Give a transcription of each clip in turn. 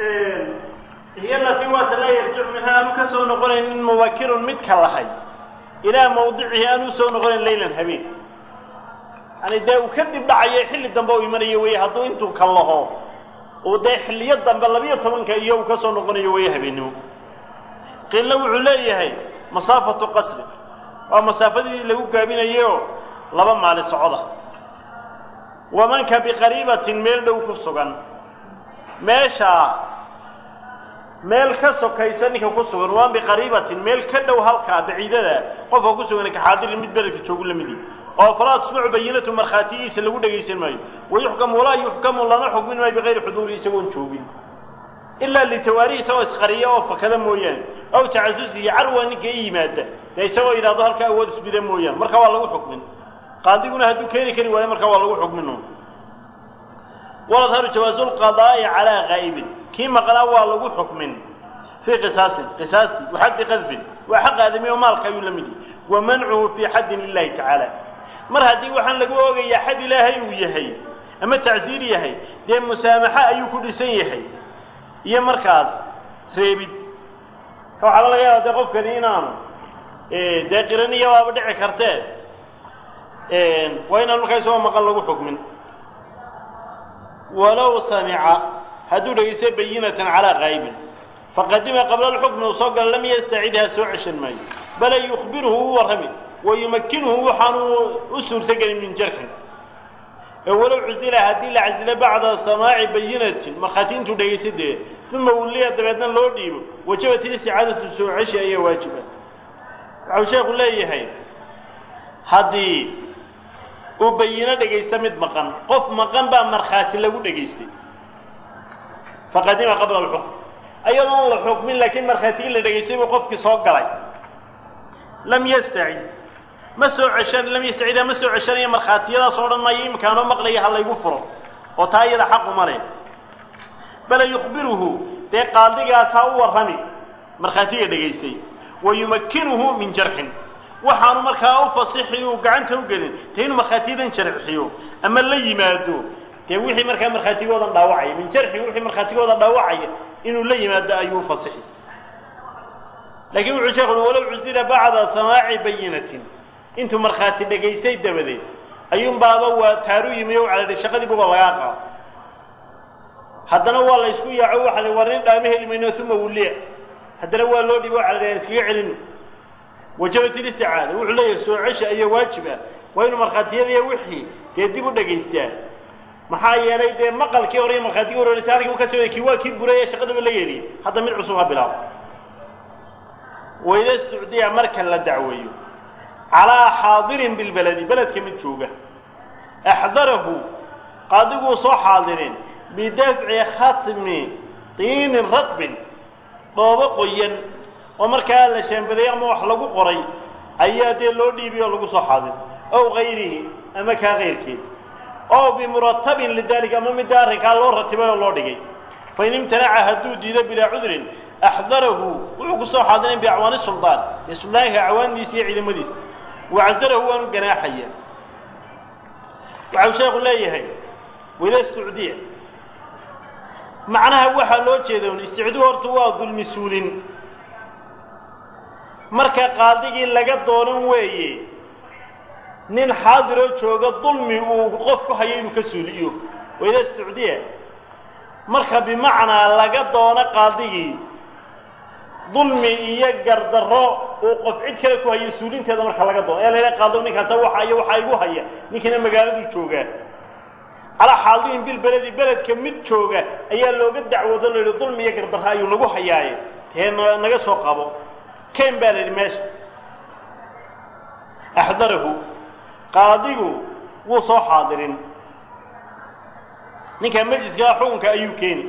hiy alatii waata laa yarjicu minha aanu ka soo noqonaynin mubakirun mid ka lahay ilaa mawdicihi aanu usoo noqonayn laylan habeen yani dee uu kadib dhacaya xilli dambe u imanayo wey hadduu intuu ka laho uu dee xilliyo dambe labiyo tobanka iyo uu ka soo noqonayo wey habeennimo qiilna wuxuu leeyahay masaafatu qasri waa masaafadii lagu gaabinayeoo laba maali socoda wamanka biqariibatin meel dhow ku sugan meeshaa meel ka sokaysa ninka ku sugan waa biqariibatin meel ka dhow halkaa baciidada qofka ku sugan kaxaadirin mid beledka joogu la midi oo falaa tusmacu bayinatu markhaatiyiisa lagu dhegaysan maayo wayuxkamu walaa yuxkamu lana xukmin maayo bikayri xuduuri isagoon joogin ilaa litawaari isagoo isqariya oo fakada mooyaane aw tacasusihi carwa ninka i yimaada dee isagoo yidhahdo halkaa awood isbida mooyaane marka waa lagu xukmin qaadiguna hadduu keeni kari waayo markaa waa lagu xukmin waladharu jawaazu lqadaa'i calaa qaa'ibin kii maqnaa waa lagu xukmin fii qisaasin qisaastii wa xaddi qadfin waa xaq aadami oo maalka ayuu la mid yahay wa mancuhu fii xaddin lilahi tacaala mar haddii waxaan lagu oogayaa xad ilaahay uu yahay ama tacsiir yahay dee musaamaxo ayuu ku dhisan yahay iyo markaas reebid waxaa laga yaaba dee qofkani inaanu dee qiraniya waaba dhici kartee waa inaan markaa isagoo maqan lagu xukmin walow samica hadduu dhegaysta bayinatan calaa qaa'ibin faqadima qabla alxukmi uu soo galo lam yastacidha soo ceshan maayo bala yukhbiruhu u warrami wa yumakkinuhu waxaanu u suurtogelin min jarxin ee walow cusila haddii la casilo bacda samaaci bayinatin markhaati intuu dhegaysta dee uma wulliya dabeedna loo dhiibo wajabat isticaadatu soo ceshi ayaa waajiba waxau sheekhu leeyahay haddii uu bayino dhegaysta mid maqan qof maqan baa markhaati lagu dhegaystay faqadima qabla alxukm ayadoon la xukmin laakiin markhaatigii la dhegaystay buu qofkii soo galay lam yastacid ma soo ceshan lam yastacida ma soo ceshanayo markhaatiyadaas o dhan maayo imikaanoo maqlaya ha laygu furo oo taa iyada xaquma leh bala yukhbiruhu dee qaadigaas ha u warrami markhaatiga dhegaystay wa yumakkinuhu min jarxin waxaanu markaa u fasixi uu gacanta u gelin dee inuu markhaatiyadan jarxiyo ama la yimaado dee wixii markaa markhaatigoodan dhaawacaya min jarxi wixii markhaatigooda dhaawacaya inuu la yimaado ayuu u fasixi laakiin wuxuu sheekhu ui walow cusila bacda samaaci bayinatin intuu markhaati dhegaystay dabadeed ayuunbaaba waa taaru yimi o calidhi shaqadii buba lagaa qaado haddana waa la ysku yaaco waxa la war nin dhaama heli mayno uma wulliya haddana waa loo dhibo calidhi aan iskaga celino wajabat ilisticaada wuxuu leeyahay soo cesha ayaa waajib ah waa inuu markhaatiyadiiyo wixii dee dib u dhegaystaa maxaa yeelay dee maqalkii hore iyo markhaatigii horeysa halkii u ka soo kii waa kii buray ee shaqadaba la yeeliyey hadda mid cusub ha bilaabo wayda istucdiya marka la dacweeyo calaa xaadirin bilbeledi beledka mid jooga axdarahu qaadiguu soo xaadirin bidafci khatmi tiinin radbin dhoobo qoyan oo markaa la shaambaday ama wax lagu qoray ayaa dee loo dhiibiy oo lagu soo xaadir ow kayrihi ama kaa kayrkeed ow bimuratabin lidalik ama midda arrinkaa loo ratibay oo loo dhigay fain imtanaca hadduu diido bilaa cudrin axdarahu wuxuu ku soo xaadirin biacwaani suldaan ee suldaanka acwaandiisa iyo ciidamadiisa wacasarahu waanu ganaaxaya waxau sheekhu leeyahay wida istucdiya macnaha waxaa loo jeeda un isticdu horta waa dulmi suulin marka qaadigii laga doonan weeye nin xaadiroo jooga dulmi uu qof ku hayo inuu ka suuliyo wayda istucdiya marka bimacnaa laga doono qaadigii dulmi iyo gardarro uu qof cid kale ku hayo suulinteeda marka laga doono ee layla qaado ninkaasa waxa iyo waxaa igu haya ninkiina magaaladuu joogaa calaa xaadirin bilbeledi beledka mid jooga ayaa looga dacwoodo la yidhi dulmi iyo gardarro ayuu nagu hayaaye dee naga soo qabo ken baa la yidhi meesha axdarahu qaadigu wuu soo xaadirin ninka majliskaa xukunka ayuu keeni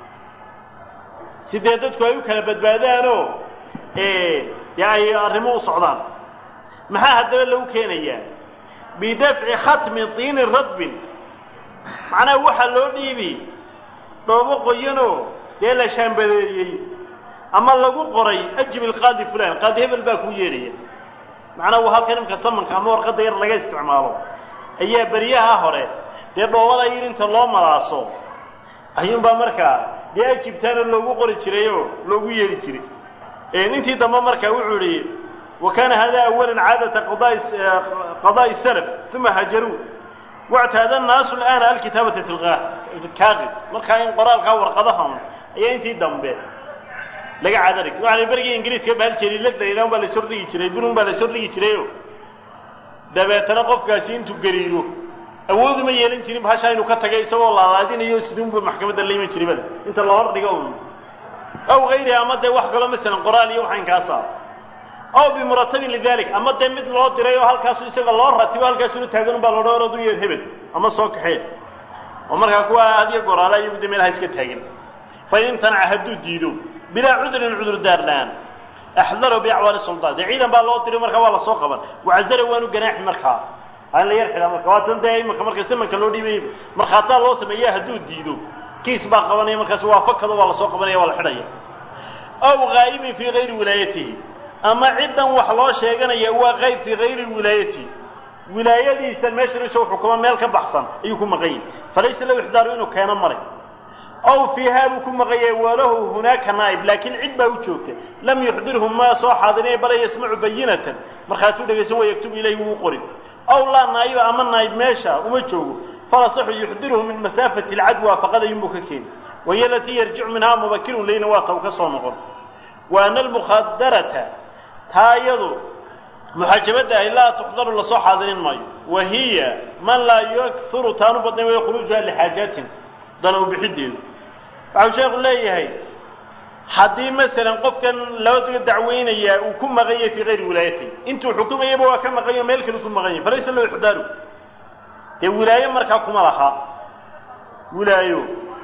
si dee dadku ay u kala badbaadaanoo dee ay arrimo u socdaan maxaa haddaba lagu keenayaa bidafci khatmi tiini radbin macnaha waxaa loo dhiibi dhoobo qoyanoo dee la shaambadeeyey ama lagu qoray ajib ilqaadi fulan qaadi hebel baa kuu yeedhaya macnaha waa halkan imka samanka ama warqadda yar laga isticmaalo ayaa beryaha hore dee dhoobada yar inta loo malaaso ayuunbaa markaa dee ajibtaana loogu qori jiray oo loogu yeeli jiray intii dambe marka wuxuu yihi wa kana hada awalan caadata qadaai salaf uma hajaruu wاctaada الnaasu اlآana alkitaabata fi kaaqib markaa in qoraalkaa warqadahan ayaa intii dambe laga caada dhigtay waxa la berigii ingiriiska bahal jeliilada ilan baa lasoo dhigi jiray burun baa lasoo dhigi jirayo dabeetana qofkaasi intuu gariiro awooduma yeelan jirin bahashaa inuu ka tagay isagoo laalaadinayo sidunba maxkamadda la iman jiribada inta la hor dhigo un aw gayriha ama dee wax kaloo masalan qoraal iyo waxaan kaa saaro aw bimuratabin lidalik ama dee mid loo diray oo halkaasu isaga loo ratibo halkaasuna taagan baa loodha orad u yeer hebel ama soo kaxee oo markaa kuwa hadiyo goraala iyagu de meelaha iska taagan fain imtanaca hadduu diido bilaa cudrin cudur daar la-aan axdaro biacwaali suldaan dee ciidan baa loo diray markaa waa lasoo qaban wacazara waanu ganaaxi markaa aan la yar xidhaa marka waa tan dee imanka marka samanka loo dhiibay markhaataa loo sameeya hadduu diido kiis baa qabanaya markaas waa fakado waa lasoo qabanaya waa la xidhaya aw gaa'ibin fii gayri wilaayatihi ama ciddan wax loo sheeganaya waa qayb fii gayri wilaayatihi wilaayadiisa meeshan isagoo xukuma meel ka baxsan ayuu ku maqan yahy falaysa lahu ixdaaru inuu keeno maray aw fiihaa buu ku maqan yahay walahu hunaaka naa'ib laakiin cid baa u joogta lam yuxdirhu ma soo xaadinaya bala yasmacu bayinatan markhaatuu dhegaysan wa yaktubu ilayhi wuu qorin aw laa naa'iba ama naa'ib meesha uma joogo falasaxu yuxdiruhu min masaafati alcadwa faqadayunbuu ka keeni wahiy alatii yarjicu minhaa mubakirun leyna waa taw ka soo noqon wa ana almukhadarata taa iyadu muxaajabadda ahi laa tuxdaru lasoo xaadirin maayo wa hiya man laa yakuru taanu badnayn waya khuruujuha lixaajaatin dana u bixideedu waxau sheekhu leeyahay haddii masalan qofkan loo dacweynayaa uu ku maqan yahay fii gayri wilaayatihi intuu xukumayaba waa ka maqan yaho meel kale ku maqan yahay falaysa lahu ixdaaru dee wilaayo markaa kuma laha wilaayo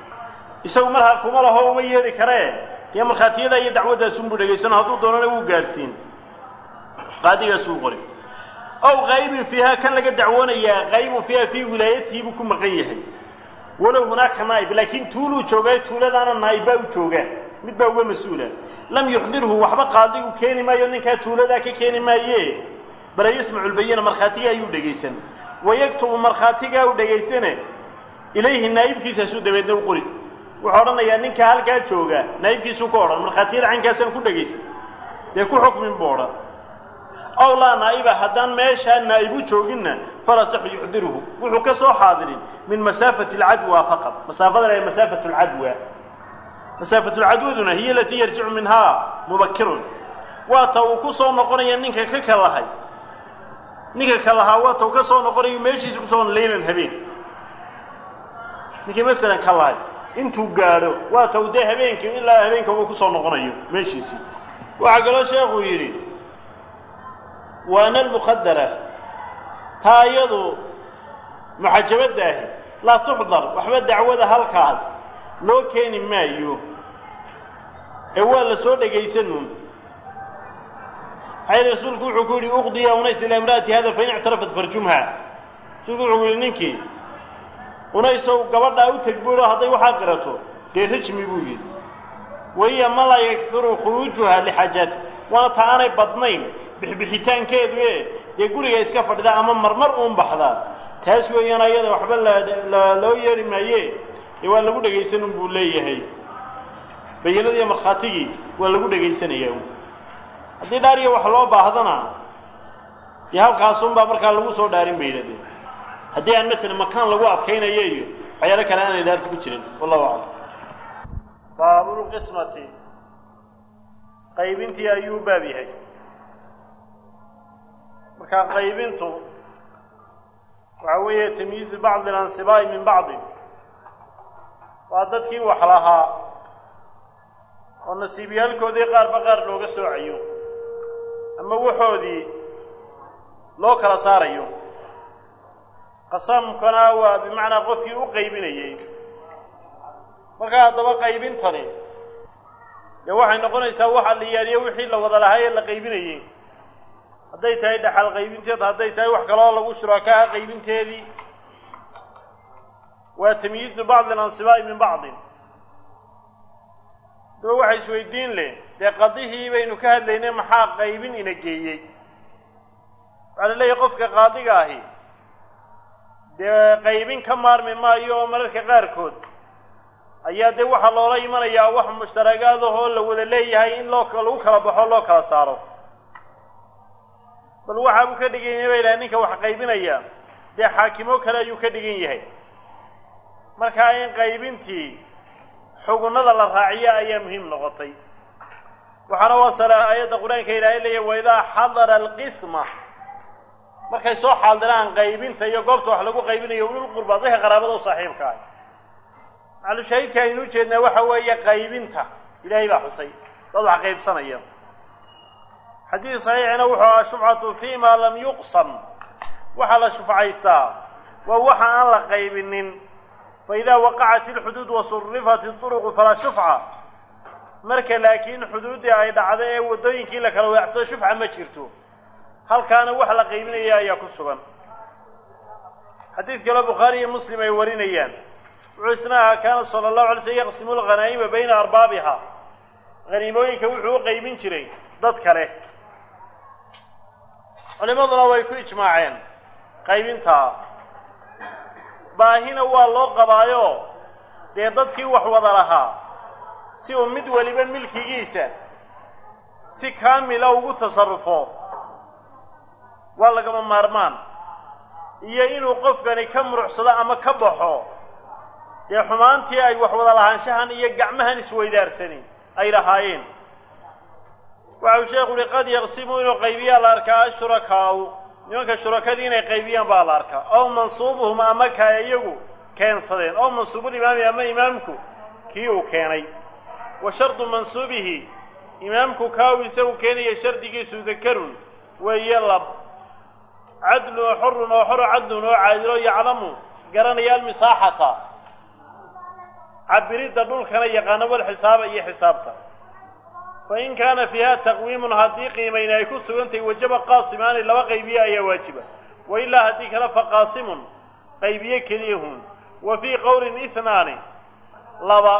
isagu markaa kuma laho uma yeedhi karee dee markhaatiyada iyo dacwaddaasunbuu dhegaysano hadduu doonana wuu gaadhsiin qaadigaasuu qori ow qaybin fiiha kan laga dacwoonayaa qaybun fiiha fii wilaayatihi buu ku maqan yahay walow hunaaka naa'ib laakiin tuuluu joogaa tuuladaana naa'ib baa u joogaa mid baa uga mas-uula lam yuxdirhu waxba qaadigu keeni maayo ninkaa tuuladaa ka keeni maaye bala yasmacu lbayina markhaatiga ayuu dhegaysan wayaktubu markhaatigaa u dhegaysane ilayhi naa'ibkiisaasuu dabeedna u qori wuxuu odhanayaa ninkaa halkaa jooga naa'ibkiisuu ka odhan markhaatiyada caynkaasaan ku dhegaysan dee ku xukmin buu odhan aw laa naa'iba haddaan meeshaa naa'ibu jooginna falasaxu yuxdiruhu wuxuu ka soo xaadirin min masaafati alcadwa faqad masaafadan ay masaafatu alcadwa masaafatu lcadwaduna hiya alatii yarjicu minhaa mubakirun waa ta uu ku soo noqonaya ninka ka kalahay ninka kalahaa waa ta uu ka soo noqonayo meeshiisa kusoo leylan habeen ninkii masalan ka lahay intuu gaadho waa ta uu dee habeenkii ilaa habeenka uu kusoo noqonayo meeshiisii waxaa kaloo sheekuu yidhi waana almuqadara taa iyadu muxajabadda ahi laa tuxdar waxba dacwada halkaas loo keeni maayo ee waa la soo dhegaysanuun maxay rasuulku wuxuu ku yidhi uqdiya unays ilaa imra'ati hada fain ictarafat farjumha rasuulku wuxuu yidhi ninkii unaysow gabadhaa u teg buulo hadday waxaa qirato dee rajmi buu yidhi wahiya ma laa yakfiru khuruujuha lixaajaati waana ta aanay badnayn bixbixitaankeedu ee dee guriga iska fadhida ama marmar uun baxdaa taas weeyaan ayada waxba la loo yeedhi maaye dee waa lagu dhegaysanun buu leeyahay bayinadiiyo markhaatigii waa lagu dhegaysanayaa haddii dhaariya wax loo baahdana dee halkaasunbaa markaa lagu soo dhaarin bay yidhahdeen haddii aan masalan makaan lagu adkaynayo iyo waxyaalo kale aanay dhaarta ku jirin wallahu aclam baabulqismati qaybintii ayuu baab yahay markaa qaybintu waxa weeye tamyiizu bacdi alansibaa'i min bacdi waa dadkii wax lahaa oo nasiibyaalkoodii qaarba qaar looga soocayo ama waxoodii loo kala saarayo qasamkana waa bimacnaa qofkii u qaybinayey markaa haddaba qaybintani dee waxay noqonaysaa waxa la yaaliyo wixii la wada lahaa ee la qaybinayey hadday tahay dhaxal qaybinteed hadday tahay wax kaloo lagu shuraakaa qaybinteedii waa tamyiizu bacdi alansibaa'i min bacdin daba waxa isweydiin leh dee qadihii baynu ka hadlaynay maxaa qaybin ina geeyey waxaa la leeyahay qofka qaadiga ahi dee qaybin ka maarmi maayo oo mararka qaarkood ayaa dee waxaa loola imanayaa wax mushtaragaadahoo la wada leeyahay in loo lagu kala baxo loo kala saaro bal waxa uu ka dhigan yahay ba yidhaha ninka wax qaybinaya dee xaakimo kale ayuu ka dhigan yahay markaa in qaybintii xugunnada la raaciyo ayaa muhiim noqotay waxaana wasala aayadda qur-aanka ilaahay leeyahy waidaa xadara alqisma markay soo xaadiraan qaybinta iyo goobta wax lagu qaybinayo ululqurba dadka qaraabada u saaxiibka ah macalushaahidka aynu ujeednaa waxa weeye qaybinta ilaahay baa xusay dad wax qaybsanaya xadiid saxiixina wuxuu ahaa shufcatu fi ma lam yuqsam waxaa la shufcaystaa waa waxa aan la qaybinin faidaa waqacat ilxuduud wasurifat iطuruqu falaa shufca marka laakiin xuduuddii ay dhacdo ee waddooyinkii la kala weecsado shufca ma jirto halkaana wax la qaybinaya ayaa ku sugan xadiid kaleo bukhaari iyo muslim ay warinayaan wuxuu isna ahaa kaana sala allahu alay slm yaqsimu lghanaa'ima bayna arbaabiha haniimooyinka wuxuu u qaybin jiray dad kale culimaduna way ku ijmaaceen qaybintaa baahina waa loo qabaayo dee dadkii wax wada lahaa si uu mid weliba milkigiisa si kaamila ugu tasarrufo waa lagama maarmaan iyo inuu qofkani ka murucsado ama ka baxo dee xumaantii ay wax wada lahaanshahan iyo gacmahan isweydaarsani ay lahaayeen waxa uu sheekhu uhi qad yaqsimu inuu qaybiyaa la arkaa ashurakaau nimanka shurakadii inay qaybiyaan baa la arkaa ow mansuubuhum ama ka iyagu keensadeen ow mansuubulimaami ama imaamku kii uu keenay wa shardu mansuubihi imaamku kaa uu isagu keenaya shardigiisu dakarun weeye lab cadlun oo xorun oo xoro cadlun oo caadilo yaclamu garanaya almisaaxata cabiridda dhulkana yaqaano walxisaaba iyo xisaabta fain kaana fiiha taqwiimun haddii qiimayna ay ku sugantahay wajaba qaasimaani laba qaybiye ayaa waajiba wa ilaa haddii kale fa qaasimun qaybiye keliyahun wa fii qowlin ihnaani laba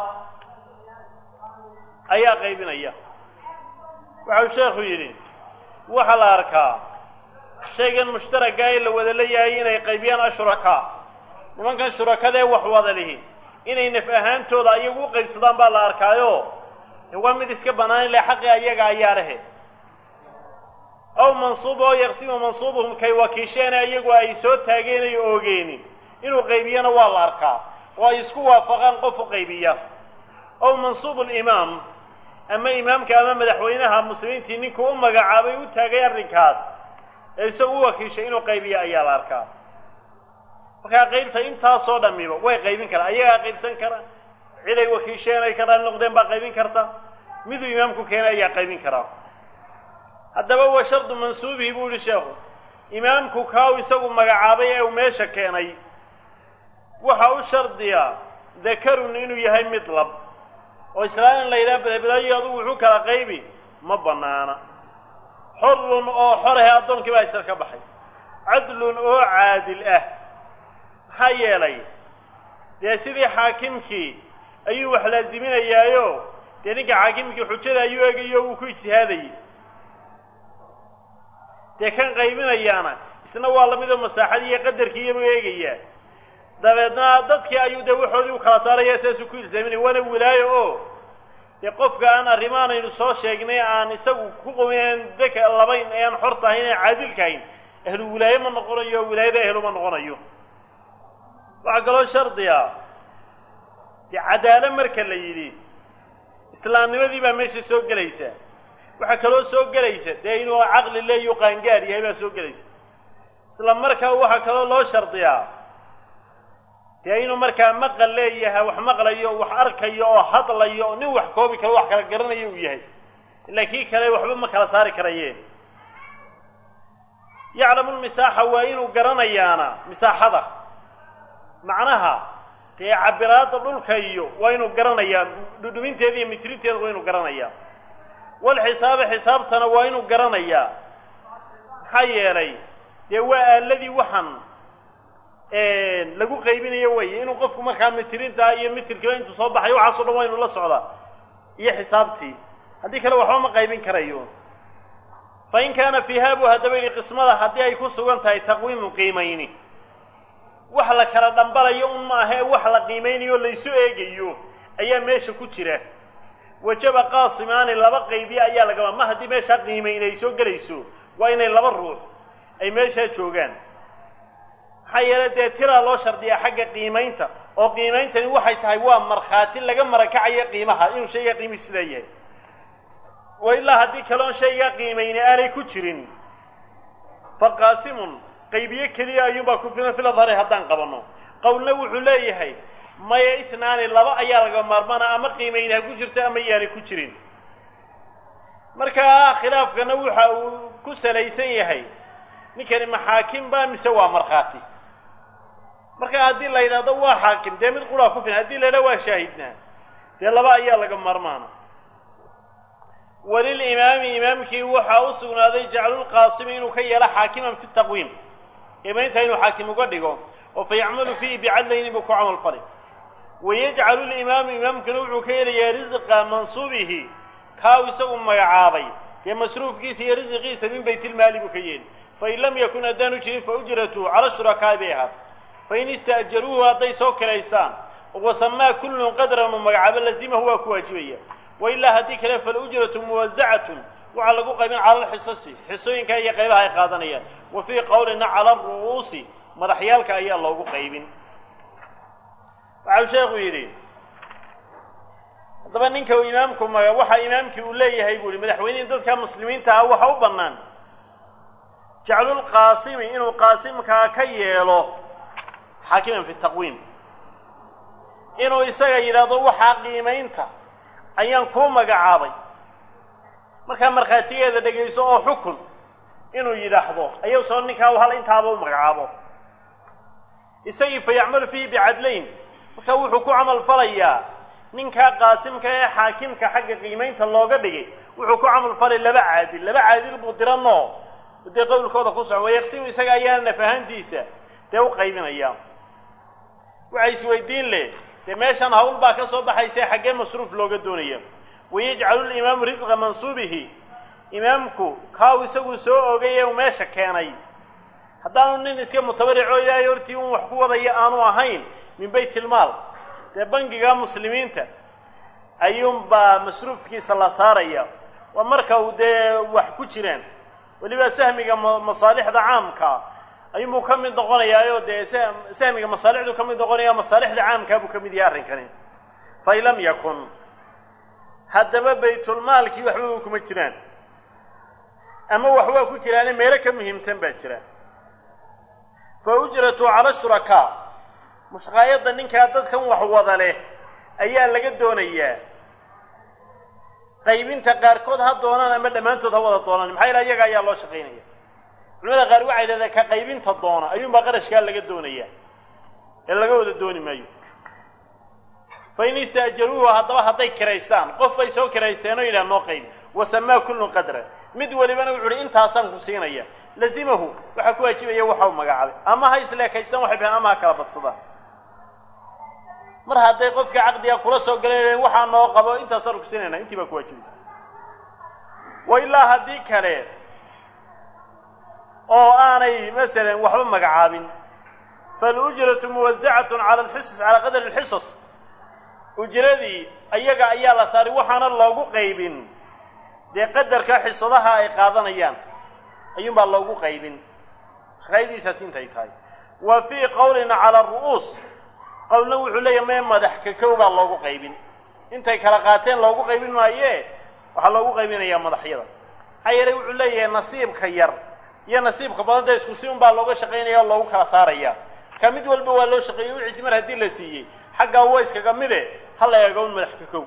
ayaa qaybinaya waxau sheekhu yidhi waxaa la arkaa shaygan mushtaragga ee la wada leeyahay inay qaybiyaan ashurakaa nimankan shurakadee wax wada lihi inay naf ahaantooda ayagu u qaybsadaan baa la arkaayo waa mid iska bannaan ile xaqi ayaga ayaa lehe ow mansuub oo yaqsimu mansuubuhum kay wakiisheena iyagu ay soo taageenayo oogeenin inuu qaybiyana waa la arkaa oo ay isku waafaqaan qof u qaybiya ow mansuubu limaam ama imaamka ama madaxweynaha muslimiintii ninkuu u magacaabay u taagay arrinkaas ee isagu u wakiishay inuu qaybiya ayaa la arkaa markaa qaybta intaasoo dhamiba way qaybin karaan ayagaa qaybsan kara cid ay wakiisheen ay ka raali noqdeen baa qaybin karta miduu imaamku keenay ayaa qaybin karaa haddaba wa shardu mansuubihi buu yihi sheekhu imaamku kaaw isagu magacaabay ee uu meesha keenay waxa u shardiya dakarun inuu yahay mid lab oo islaan in la yidhaha belebelayo adugu wuxuu kala qaybi ma bannaana xorun oo xorehe addoonkii baa isar ka baxay cadlun oo caadil ah maxaa yeelay dee sidii xaakimkii ayuu wax laaziminayaayo dee ninka xaakimkii xujada ayuu eegayo wuu ku ijtihaadayay dee kan qaybinayaana isna waa lamidoo masaaxadii iyo qadarkii iyabuu eegayaa dabeedna dadkii ayuu dee waxoodii u kala saaraya saasuu ku ilsaaminaya waana wilaayo oo dee qofka aan arrimahan aynu soo sheegnay aan isagu ku qowin deka labayn ee aan xor tahayn ee caadilkahayn ahlu wilaaye ma noqonayo wilaayada ehlu ma noqonayo waxaa kaloo shardiga dee cadaalo marka la yidhi islaamnimadii baa meesha soo gelaysa waxaa kaloo soo gelaysa dee inuu caqli leeyo qaangaar yahay baa soo gelaysa isla markaa waxaa kaloo loo shardiyaa dee inuu markaa maqal leeyahay wax maqlayo wax arkayo oo hadlayo nin wax koobi karo wax kala garanayo uu yahay ilaa kii kale waxba ma kala saari karayeen yaclamu lmisaaxa waa inuu garanayaana misaaxada macnaha dee cabiraadda dhulka iyo waa inuu garanayaa dhudhuminteeda iyo mitrinteeda waa inuu garanayaa walxisaaba xisaabtana waa inuu garanayaa maxaa yeelay dee waa aaladii waxaan lagu qaybinayo weeye inuu qofku markaa mitrinta iyo mitirkiiba intuu soo baxayo waxaaso dhan waa inuu la socdaa iyo xisaabtii haddii kale waxba ma qaybin karayo fa in kaana fiiha buu haddaba yidhi qismada haddii ay ku sugan tahay taqwiimu qiimayni wax la kala dhambalayo un maaha ee wax la qiimaynayo laysu eegayo ayaa meesha ku jira wajaba qaasimaani laba qaybiye ayaa lagaba ma haddii meeshaa qiimayn ay soo gelayso waa inay laba ruux ay meeshaa joogaan maxaa yeele dee tiraa loo shardiyaa xagga qiimaynta oo qiimeyntani waxay tahay waa markhaati laga marakacayo qiimaha inuu shaygaa qiimihi sidaa yahay wa ilaa haddii kaloon shaygaa qiimayni aanay ku jirin fa qaasimun qaybiye keliya ayuunbaa ku filan fil adhari haddaan qabanno qowlna wuxuu leeyahay maya itnaani laba ayaa laga maarmaana ama qiimayni ha ku jirto ama yaanay ku jirin markaa khilaafkana waxa uu ku salaysan yahay ninkani maxaakim baa mise waa markhaati marka haddii la yidhahdo waa xaakim dee mid quraa ku filan haddii la yidhahdo waa shaahidnaa dee laba ayaa laga maarmaana walilimaami imaamkii waxaa u sugnaaday jaclulqaasimi inuu ka yeelo xaakiman fi taqwiim qiimaynta inuu xaakim uga dhigo oo fa yacmalu fiihi bicadlayni buu ku camal fali wayajcalu limaamu imaamkuna wuxuu ka helayaa risqa mansuubihi kaaw isagu magacaabay dee masruufkiisa iyo risiqiisa min baytilmaali buu ka yeeli fain lam yakun haddaanu jirin fa ujratu cala shurakaa'i bay ahaat fain ista'jaruuhu hadday soo kiraystaan wasamaa kullun qadran uu magacaabo lazimahu waa ku waajibaya wailaa haddii kale falujratu muwasacatun waxaa lagu qaybin cala alxisasi xisooyinka iyo qaybaha ay qaadanayaan wa fii qowlina cala aru'uusi madaxyaalka ayaa loogu qaybin waxau sheekhu yidhi haddaba ninka uu imaamku maga waxa imaamkii uu leeyahay buu yihi madaxweynihii dadka muslimiinta ah waxa u bannaan jaclulqaasimi inuu qaasimkaa ka yeelo xaakiman fi taqwiim inuu isaga yidhaahdo waxaa qiimaynta ayaan kuu magacaabay markaa markhaatigeeda dhegayso oo xukun inuu yidhaahdo ayuu soo ninkaa hal intaaba u magacaabo isagii fa yacmalu fiihi bicadlayn marka wuxuu ku camal falayaa ninkaa qaasimka ee xaakimka xagga qiimaynta looga dhigay wuxuu ku camal falay laba caadil laba caadil buu diranoo dee qowlkooda ku socon wayaqsimu isaga ayaana naf ahaantiisa dee u qaybinaya waxay isweydiin leh dee meeshan hawl baa ka soo baxaysa xaggee masruuf looga doonaya wayajcalu limaamu risqa mansuubihi imaamku kaaw isagu soo ogay ee uu meesha keenay haddaanu nin iska mutabarico ilaahay hortii un wax ku wadaya aanu ahayn min bayt ilmaal dee bangiga muslimiinta ayuunbaa masruufkiisa la saaraya waa marka uu dee wax ku jiraan weliba sahmiga masaalixda caamka ayuunbuu ka mid noqonayaayoo dee sahmiga masaalixdu ka mid noqonaya masaalixda caamkaa buu ka mid yahay arrinkani fain lam yakun haddaba baytulmaalkii waxba kuma jiraan ama waxbaa ku jiraane meelo ka muhiimsan baa jira fa ujratu cala shurakaa mushqaayadda ninkaa dadkan wax wada leh ayaa laga doonayaa qaybinta qaarkood ha doonaan ama dhammaantood ha wada doonaan maxaa yaele iyaga ayaa loo shaqaynaya culimada qaar waxay dhahdeen ka qaybinta doona ayuunbaa qarashkaa laga doonaya ee laga wada dooni maayo fa in ista'jaruuhu haddaba hadday kiraystaan qof bay soo kiraysteen oo yidhaha noo qayb wasamaa kullun qadra mid walibana wuxu uhi intaasaan ku siinaya lazimahu waxaa ku waajibaya waxa u magacaabay ama ha isleekaystaan waxay bahan ama ha kala badsadaan mar hadday qofka caqdiga kula soo galeen waxaa noo qabo intaasaan ku siinayna intii baa ku waajibaysa wa ilaa haddii kale oo aanay masalan waxba magacaabin falujratu muwasacatun cala alxisas calaa qadari alxisas ujradii ayaga ayaa la saaray waxaana loogu qaybin dee qadarka xisadaha ay qaadanayaan ayuunbaa loogu qaybin shaqaydiisaas intay tahay wa fii qowlina cala aru'uus qowlna wuxuu leeyahy mee madax kakow baa loogu qaybin intay kala qaateen loogu qaybin maayee waxaa loogu qaybinayaa madaxyada maxaa yeelay wuxuu leeyahay nasiibka yar iyo nasiibka badan dee isku si un baa looga shaqaynaya oo loogu kala saaraya marka mid walba waa loo shaqeeyey wixiisi mar haddii la siiyey xaggaa wa iskaga mide ha la eego un madax kakow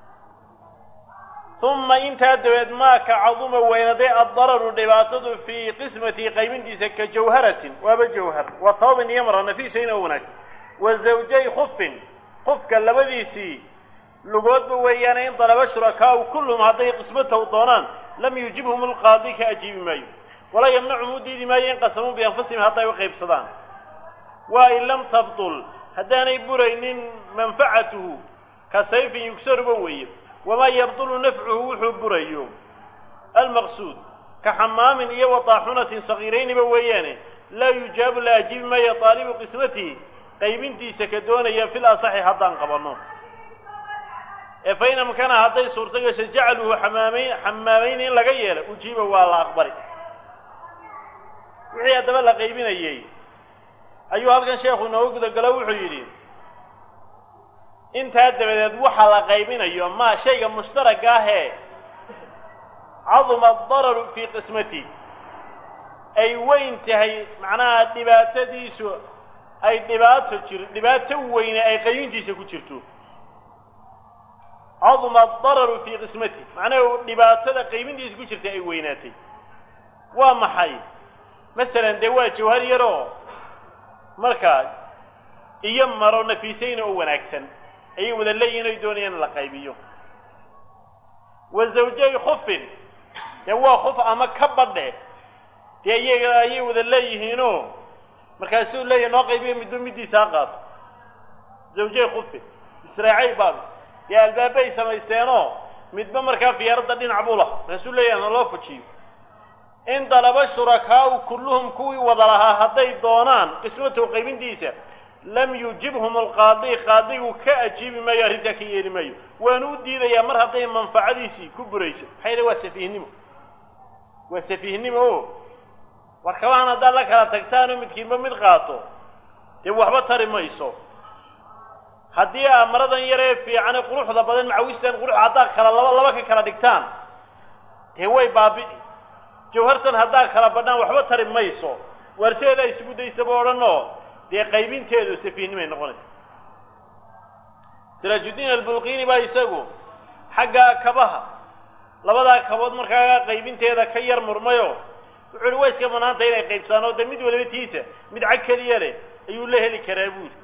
uma intaa dabeed maa ka caduma weynaday addararu dhibaatadu fii qismatihi qaybintiisa ka jawharatin waaba jawhar wa thawbin iyo mara nafiisayna oo wanaagsan wa zawjay khufin qufka labadiisii lugoodba weeyaane in dalaba shurakaau kulluhum hadday qismatahu doonaan lam yujibhum alqaadi ka ajiibi maayo walaa yamnachum u diidi maayo in qasamuu bianfusihim hadday u qaybsadaan waa in lam tabtul haddaanay buraynin manfacatuhu ka sayfin yugsaruba weeye wamaa yabdulu nafcuhu wuxuu burayo almaqsuud ka xamaamin iyo wadaaxunatin sagiirayniba weeyaane laa yujaabu la ajiibi maayo taalibu qismatihi qaybintiisa ka doonaya fil asaxi haddaan qabanno ee fa in amkana hadday suurto gasho jacaluhu xamaamayn xamaamayn in laga yeelo ujiiba waa la aqbali wixii haddaba la qaybinayey ayuu halkan sheekhu inooga gudagalo wuxuu yidhi intaa dabadeed waxa la qaybinayo ma shayga mushtaragga ahee caduma adararu fii qismati ay weyn tahay macnaha dhibaatadiisu ay dhibaato jir dhibaato weyne ay qaybintiisa ku jirto caduma adararu fii qismati macnaha dhibaatada qaybintiisa ku jirta ay weynaatay waa maxay masalan dee waa jawhar yaroo markaa iyo maro nafiisayna oo wanaagsan ayay wada leeyihin ay doonayaan in la qaybiyo wa zawjay khufin dee waa khuf ama ka badhe dee iyaga ayay wada leeyihiinoo markaasuu leeyahy noo qaybiyo midba middiisa ha qaato zawjay khufin israacay baab dee albaabay samaysteenoo midba markaa fiyaaradda dhinac buu laha markaasuu leeyahay naloo fujiyo in dalaba shurakaau kulluhum kuwii wada lahaa hadday doonaan qismatow qaybintiisa lam yujibhum alqaadi qaadigu ka ajiibi maayo arrintaa ka yeeli maayo waanu u diidayaa mar hadday manfacadiisii ku burayso maxaa yidhi waa safiihnimo waa safiihnimo o war kabahan haddaad la kala tagtaanoo midkiinba mid qaato dee waxba tari mayso haddii aa maradan yaree fiicane quruxda badan macawistan qurux haddaad kala laba laba ka kala dhigtaan dee way baabi'i jawhartan haddaad kala badhaan waxba tari mayso waarseedaa isugu daysaba odhanoo dee qaybinteedu safiihnimay noqonaysa siraajuddiin albulqiini baa isagu xaggaa kabaha labadaa kabood markaa qaybinteeda ka yar murmayo wuxuu uhi way iska banaantay inay qaybsaan oo dee mid waliba tiisa mid cag keliya leh ayuu la heli karaa buuri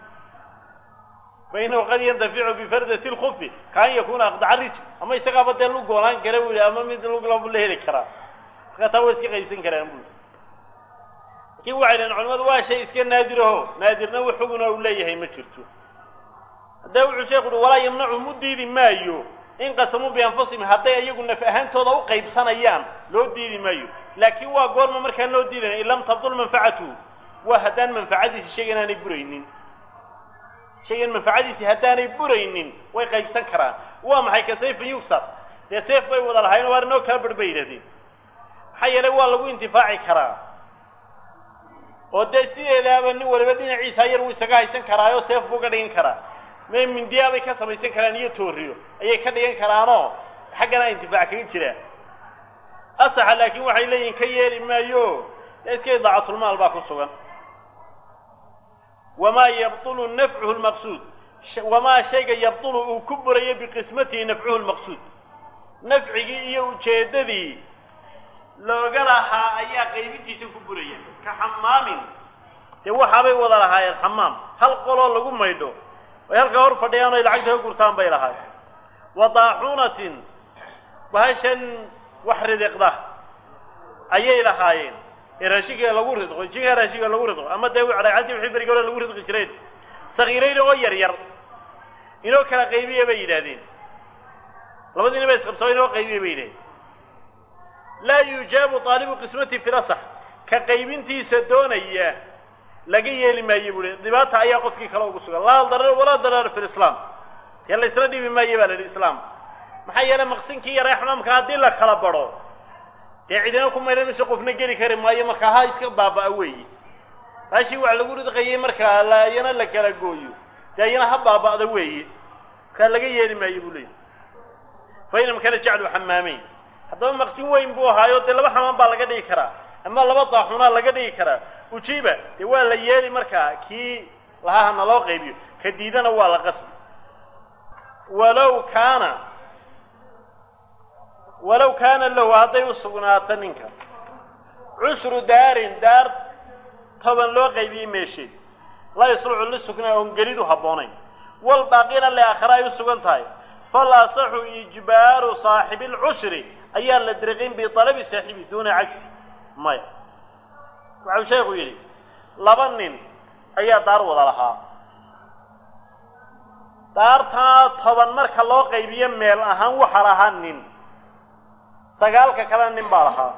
fa inahu qad yantaficu bifardati lkufi kaan yakuuna aqdaca rijl ama isagaaba dee lug goolaan kara buuhi ama mid luglabu la heli karaa markaa taa way iska qaybsan karaan buuri laakiin waxay dhaheen culimadu waa shay iska naadiraho naadirna wax xuguna uu leeyahay ma jirto haddaba wuxuu sheekhu uhi walaa yamnacuhum u diidi maayo in qasamuu bianfusihim hadday iyagu naf ahaantooda u qaybsanayaan loo diidi maayo laakiin waa goorma markaan loo diidana in lam tabdul manfacatuhu waa haddaan manfacadiisi shaygan aanay buraynin shaygan manfacadiisi haddaanay buraynin way qaybsan karaan waa maxay ka sayfin yugsar dee seef bay wada lahayn waar inoo kala bar bay yidhahdeen maxaa yeelay waa lagu intifaaci karaa oo dee sideedaaba nin waliba dhinaciisa yar wuu isaga haysan karaayoo seef buu ka dhigan karaa me mindiyaabay ka samaysan karaan iyo tooriyo ayay ka dhigan karaanoo xaggana intifaac kaga jiraa asaxa laakiin waxay leeyihin ka yeeli maayo dee iska idaacatulmaal baa ku sugan wamaa yabtulu nafcuhu lmaqsuud wamaa shayga yabtulu uu ku burayo biqismatihi nafcuhu lmaqsuud nafcigii iyo ujeeddadii looga lahaa ayaa qaybintiisa ku buraya ka xamaamin dee waxaabay wada lahaayeen xamaam hal qoloo lagu maydho ay halkaa hor fadhiyaan ay lacagta ka gurtaan bay lahaayeen wa daaxuunatin bahashan wax ridiqda ayay lahaayeen ee raashinka lagu ridqo jinka raashinka lagu ridqo ama dee dhagxantii wixii beriga hore lagu ridqi jireen sakiirayn oo yar yar inoo kala qaybiya bay yidhaahdeen labadiina ba isqabsoo inoo qaybiya bay yidhahdeen laa yujaabu taalibu qismati fi lasax ka qaybintiisa doonaya laga yeeli maayo buuhi dhibaata ayaa qofkii kale ugu sugan laa darar walaa darar fi lislaam dee la isla dhibi maayo baa la yidhi islaam maxaa yeelay maqsinkii yare xamaamka haddii la kala badho dee cidina ku maydhan mise qofna geli kari maayo markaa ha iska baaba'a weeye baashii wax lagu ridqayay markaa layana la kala gooyo dee ayana ha baaba'da weeye markaa laga yeeli maayo buu leeyahy fa inam kana jaclu xamaameyn haddaba maqsin weyn buu ahaayo dee laba xamaam baa laga dhigi karaa ama laba daaxunaa laga dhigi karaa ujiiba dee waa la yeeli markaa kii lahaha na loo qaybiyo ka diidana waa la qasbi walow kaana walow kaana lahu hadday u sugnaato ninka cushru daarin daar toban loo qaybiyey meesheed laa yasluxu lisuknaa oon gelidu habboonayn wal baaqina liaakhira ay u sugan tahay fal asaxu ijbaaru saaxibi lcushri ayaa la diriqin bialabi saaxibi duuna cagsi maya waxau sheekhu yidhi laba nin ayaa daar wada lahaa daartaa toban marka loo qaybiyo meel ahaan waxa lahaa nin sagaalka kalena nin baa lahaa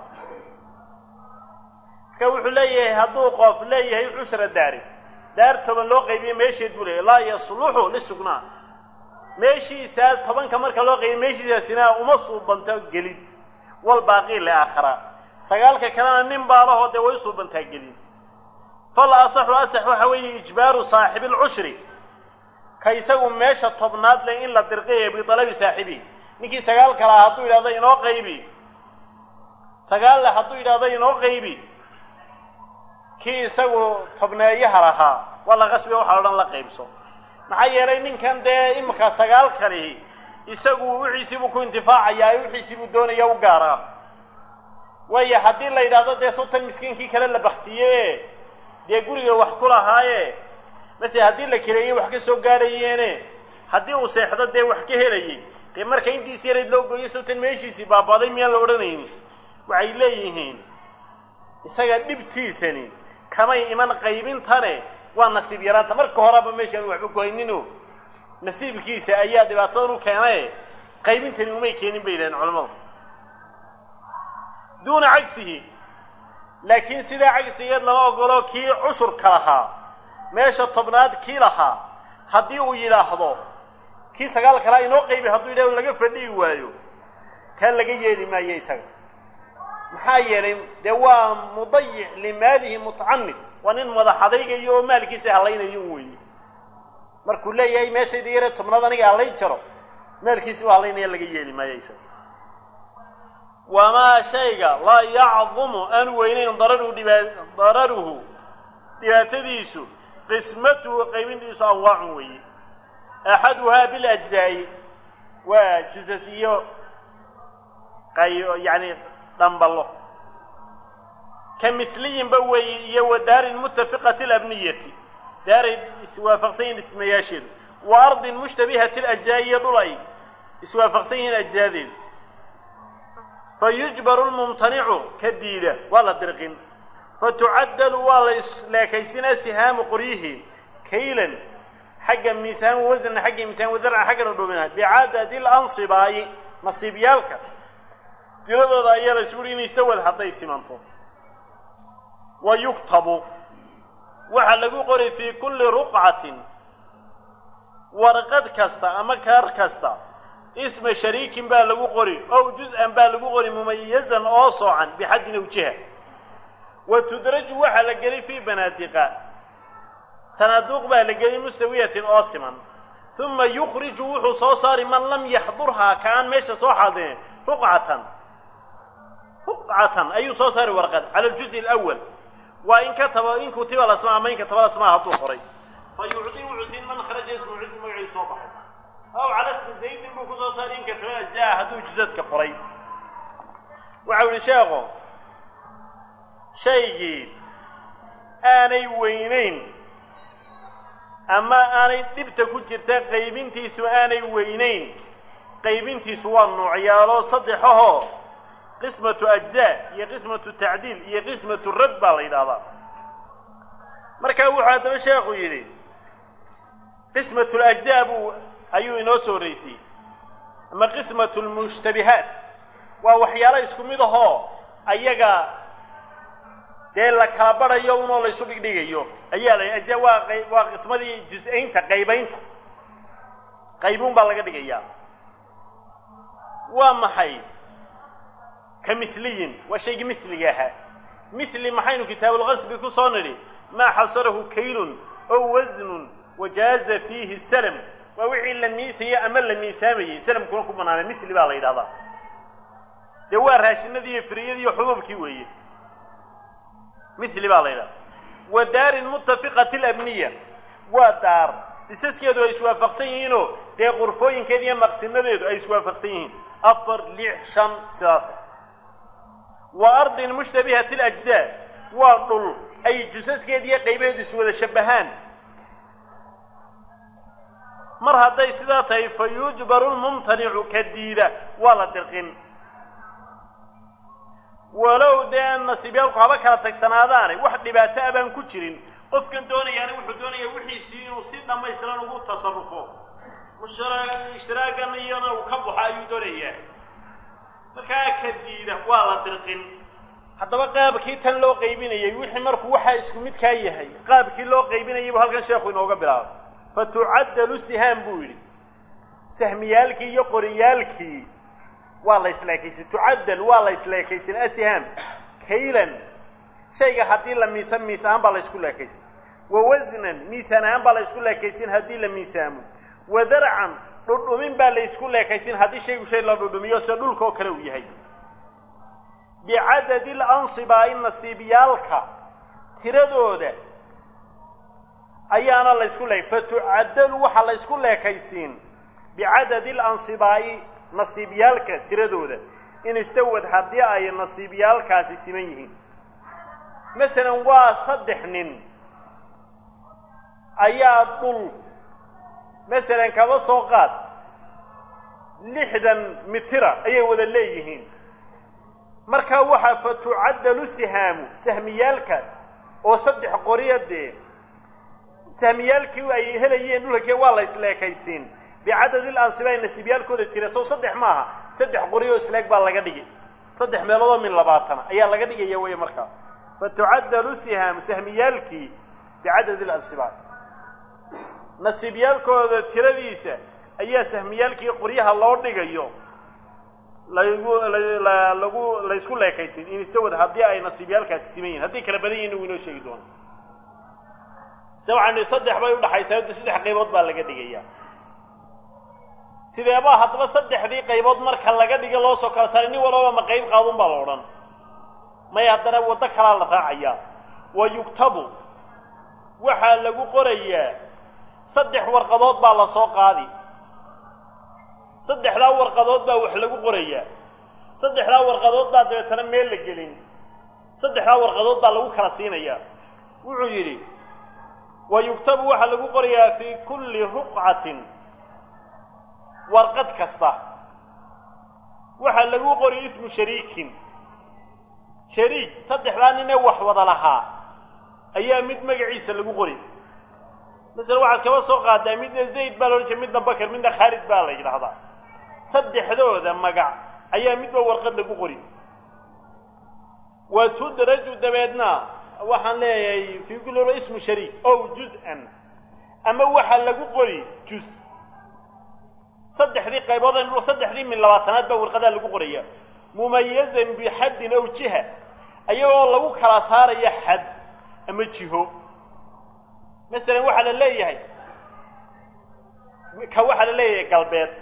marka wuxuu leeyahay hadduu qof leeyahay cushra daari daar toban loo qaybiyo meesheed buu leeyahy laa yasluxu lisugnaa meeshiisaa tobanka marka loo qaybiy meeshiisaasina uma suubanto gelin walbaaqii liaakhara sagaalka kalena nin baalahoo dee way u suubantaa gelin fal asaxu asax waxa weeye ijbaaru saaxibi alcushri ka isagu meesha tobnaad leh in la dirqiya bitalabi saaxibihi ninkii sagaalka lahaa hadduu yidhahdo inoo qaybi sagaal leh hadduu yidhahdo inoo qaybi kii isagu tobneeyaha lahaa waa la qasbiga waxa o dhan la qaybso maxaa yeelay ninkan dee imika sagaalkani isagu wixiisiibuu ku intifaacayaa wixiisiibuu doonaya u gaaraa waayo haddii la yidhaahdo dee sultan miskiinkii kale la baktiye dee guriga wax ku lahaaye mase haddii la kireeyey wax ka soo gaadhayeene haddii uu seexdo dee wax ka helayey dee marka intiisi yarayd loo gooyo sultan meeshiisii baabaaday miyaan la odhanayni waxay leeyihiin isaga dhibtiisani kamay iman qaybintane waa nasiib yaraanta marka horeba meeshaan waxba ku haynino nasiibkiisa ayaa dhibaatadan u keenaye qaybintani umay keenin bay yidhahdeen culamadu duuna cagsihi laakiin sidaa cagsigeed lama ogolo kii cushurka lahaa meesha tobnaad kii lahaa haddii uu yidhaahdo kii sagaal kalaa inoo qaybi hadduu yidhahdo laga fadhihi waayo kaa laga yeeli maayo isaga maxaa yeelay dee waa mudayic limaalihi mutacamid waa nin madaxadaygayo oo maalkiisa hallaynayo un weeye markuu leeyahay meeshayda yare tobnaad aniga hallay jaro maalkiisi u hallaynaya laga yeeli maayo isaga wamaa shayga laa yacdumu aanu weynayn dararuhu dhibaa dararuhu dhibaatadiisu qismatuhu qaybintiisu anwaacun weeye axaduhaa bilajzaa'i waa jusasiyo qay yani dhamballo ka miliyinba weeye iyo wa daarin mutafiqati alabniyati daaray iswaafaqsan yihiin dhismayaasheedu wa ardin mushtabihati alajzaa'i iyo dhul ay iswaafaqsan yihiin ajzaadeedu fa yujbaru lmumtanicu ka diida waa la dirqin fatucaddalu waa la isleekaysinaa sihaamu qoryihi kaylan xagga miisaan wasna xagga miisaan wasarcan xaggana dhuuminaha bicadadi lansibaayi nasiibyaalka tiradooda ayaa la isugu inay istawad hadday simanto wa yuktabu waxaa lagu qori fii kulli ruqcatin warqad kasta ama kaar kasta isma shariikin baa lagu qori ow juz-an baa lagu qori mumayazan oo soocan bixaddin aw jiha wa tudraju waxaa la geli fii banaadiqa sanaaduuq baa la geli mustawiyatin oo siman uma yukhriju wuxuu soo saari man lam yaxdurhaa ka aan meesha soo xaadirin ruqcatan ruqcatan ayuu soo saari warqad cala aljuzi alawal waa in kataba in kutiba lasmaa ama in kataba lasmaa hadduu qoray fa yucdi wuxuu siin man kharaja ismu cudi magaciisu soo baxay aw cala ismi zaydin buu kusoo saari in kataba ajzaa hadduu juzaska qoray waxau yihi sheekho shaygii aanay weynayn ama aanay dhibta ku jirta qaybintiisu aanay weynayn qaybintiisu waa noocyaalo saddexahoo qismatu ajzaa iyo qismatu tacdiil iyo qismatu rad baa la yidhahdaa markaa wuxuu haddaba sheekhu yidhi qismatu lajzaa buu ayuu inoo soo horeysiyey ama qismatu lmushtabihaat waa waxyaalo isku mid ahoo ayaga dee la kala badhayo unoo laysu dhigdhigayo ayaa la ajzaa waa qay waa qismadii jus-aynta qaybaynta qaybuun baa laga dhigayaa waa maxay ka miliyin waa shaygii miliga ahaa mili maxaynu kitaabulqasbi ku soo nidhi maa xasarahu kaylun ow wasnun wajaaza fiihi salam waa wixii la miisayey ama la miisaamayey salamkuna ku banaanay mili baa la yidhahdaa dee waa raashinadii iyo firiyadii iyo xububkii weeye mili baa la yidhahdaa wa daarin mutafiqati alabniya waa daar dhisaskeedu ay iswaafaqsan yihiinoo dee qurfooyinkeeda iyo maqsinadeedu ay iswaafaqsan yihiin afar lix shan sidaasa wa ardin mushtabihati alajzaa waa dhul ay jusaskeeda iyo qaybaheedu iswada shabahaan mar hadday sidaa tahay fa yujbaru lmumtanicu ka diida waa la dirqin walow dee nasiibyaalku haba kala tagsanaadaane wax dhibaato a baan ku jirin qofkan doonayaana wuxuu doonaya wixiisii inuu si dhammaystiran ugu tasarufo ishtiraagan iyona uu ka baxo ayuu doonayaa markaa ka diida waa la dirqin haddaba qaabkii tan loo qaybinayay wixii markuu waxaa isku midkaa yahay qaabkii loo qaybinayay buu halkan sheekhu inooga bilaabay fa tucaddalu sihaam buu yidhi sahmiyaalkii iyo qoriyaalkii waa la isleekaysin tucaddal waa la isleekaysin asham kaylan shayga haddii la miisaan miis ahaan baa la isku leekaysin wa wasnan miisaan ahaan baa la isku leekaysin haddii la miisaamo wa darcan dhudhumin baa la isku leekaysin haddii shaygu shay la dhudhumiyo sida dhulka oo kale uu yahay bicadadi lansibaa nasiibyaalka tiradooda ayaana la ysku leek fatucaddalu waxaa la ysku leekaysiin bicadadi lansibaa'i nasiibyaalka tiradooda in istawad haddii ay nasiibyaalkaasi siman yihiin masalan waa saddex nin ayaa dhul masalan kaba soo qaad lixdan mitira ayay wada leeyihiin markaa waxaa fatucaddalu sihaamu sahmiyaalka oo saddex qoriya dee sahmiyaalkii ay helayeen dhulkake waa la isleekaysiin bicadadi lansiba nasiibyaalkooda jira sow saddex maaha saddex qoriyo isleeg baa laga dhigi saddex meeloodoo min labaatana ayaa laga dhigaya wey markaa fatucaddalu sihaamu sahmiyaalkii bicadadi lansiba nasiibyaalkooda tiradiisa ayaa sahmiyaalkii qoryaha loo dhigayo lagu lagu la ysku leekaysin in istawad haddii ay nasiibyaalkaasi siman yihin hadday kala badan yihin uu inoo sheegi doono se waxaan nihi saddex bay udhaxaysaa hadda saddex qaybood baa laga dhigaya sideebaa haddaba saddexdii qaybood marka laga dhiga loo soo kala saaray nin walbaba ma qayb qaadun baa la odhan maya haddana waddo kalaa la raacayaa wa yugtabu waxaa lagu qorayaa saddex warqadood baa la soo qaadi saddexdaa warqadood baa wax lagu qorayaa saddexdaa warqadood baa dabeetana meel la gelin saddexdaa warqadood baa lagu kala siinayaa wuxuu yidhi wa yugtabu waxaa lagu qorayaa fii kulli ruqcatin warqad kasta waxaa lagu qori ismu shariikin shariik saddexdaa nin ee wax wada lahaa ayaa mid magaciisa lagu qori masala waxaad kaba soo qaadaa midna zayd baa la odhan jira midna bakar midna khaalid baa la yidhaahdaa saddexdooda magac ayaa midba warqad lagu qori wa tudraju dabeedna waxaan leeyahay fii kulli ra ismu shariik ow juz-an ama waxaa lagu qori juz saddexdii qaybood saddexdii min labaatanaad baa warqadaa lagu qoraya mumayazan bixaddin ow jiha ayagoo lagu kala saaraya xad ama jiho masalan waxaa la leeyahay ka waxaa la leeyahay galbeed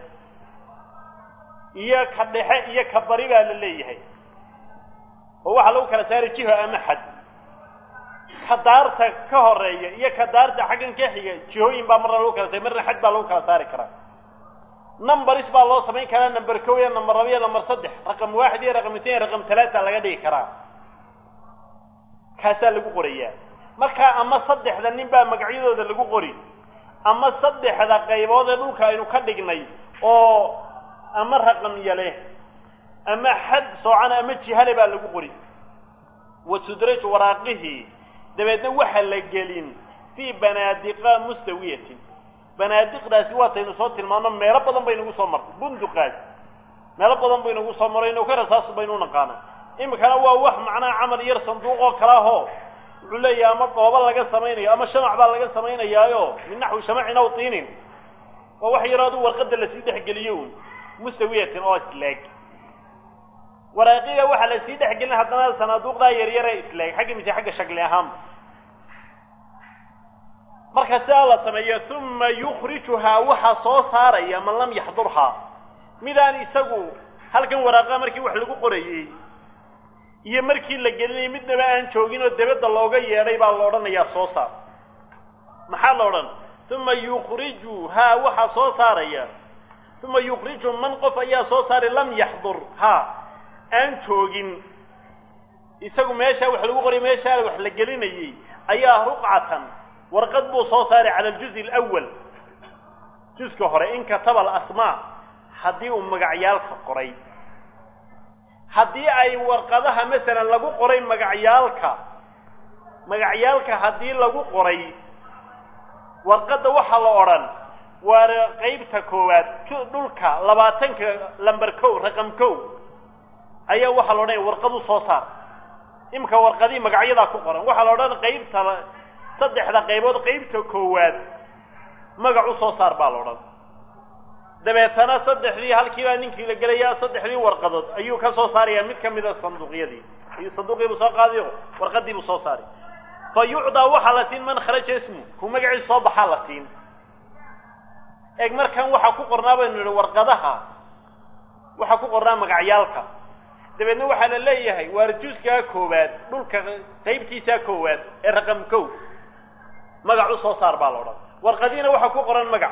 iyo ka dhexe iyo ka bari baa la leeyahay oo waxaa lagu kala saaray jiho ama xad ka daarta ka horeeya iyo ka daarta xaggan ka xiga jihooyin baa marna lagu kala saaray marna xad baa lagu kala saari karaa numberis baa loo samayn karaa number kow iyo number laba iyo number saddex raqam waaxid iyo raqam itain iyo raqam talaata laga dhigi karaa kaasaa lagu qorayaa markaa ama saddexda nin baa magacyadooda lagu qori ama saddexda qaybood ee dhulka aynu ka dhignay oo ama raqamya leh ama xad soocana ama jihale baa lagu qori wa tudraj waraaqihii dabeedna waxa la gelin fii banaadiqa mustawiyatin banaadiqdaasi waataynu soo tilmaano meelo badan baynagu soo martay bunduqaasi meelo badan baynagu soo marayno ka rasaasu baynu u naqaana iminkana waa wax macnaha camal yar sanduuq oo kale ahoo wuxuu leeyahay ama dhoobo laga samaynayo ama shamac baa laga samaynayaayo min naxwi shamacin aw tiinin waa wax yaroo adu warqadda lasii dhexgeliyo un mustawiyatin oo isleeg waraaqiga waxaa lasii dhexgelin haddana sanaaduuqdaa yaryare isleeg xagga mise xagga shakli ahaanba marka sidaa la sameeyo uma yukrijuhaa waxaa soo saaraya man lam yaxdurhaa midaan isagu halkan waraaqa markii wax lagu qorayey iyo markii la gelinayay midnaba aan joogin oo debadda looga yeedhay baa la odhanayaa soo saar maxaa la odhan uma yukrijuhaa waxaa soo saaraya uma yukriju man qof ayaa soo saaray lam yaxdur haa aan joogin isagu meeshaa wax lagu qorayay meeshaa wax la gelinayey ayaa ruqcatan warqad buu soo saaray cala aljuzi alawal juska hore in kataba alasmaa haddii uu magacyaalka qoray haddii ay warqadaha masalan lagu qoray magacyaalka magacyaalka haddii lagu qoray warqadda waxaa la odhan waa qaybta koowaad dhulka labaatanka lamber kow raqam kow ayaa waxaa la odhanaya warqadu soo saar imika warqadii magacyadaa ku qoran waxaa la odhan qaybta saddexda qaybood qaybta koowaad magac u soo saar baa la odhan dabeetana saddexdii halkiibaa ninkii la gelayaa saddexdii warqadood ayuu ka soo saarayaa mid ka mida sanduuqyadii ayuu sanduuqii buu soo qaadayo warqadii buu soo saaray fa yucdaa waxaa la siin man kharaja ismu ku magaciisa soo baxaa la siin eeg markan waxaa ku qornaa baynu nidhi warqadaha waxaa ku qornaa magacyaalka dabeedna waxaa la leeyahay waarjuuskaa koowaad dhulka qaybtiisaa koowaad ee raqam kow magac u soo saar baa la odhan warqadiina waxaa ku qoran magac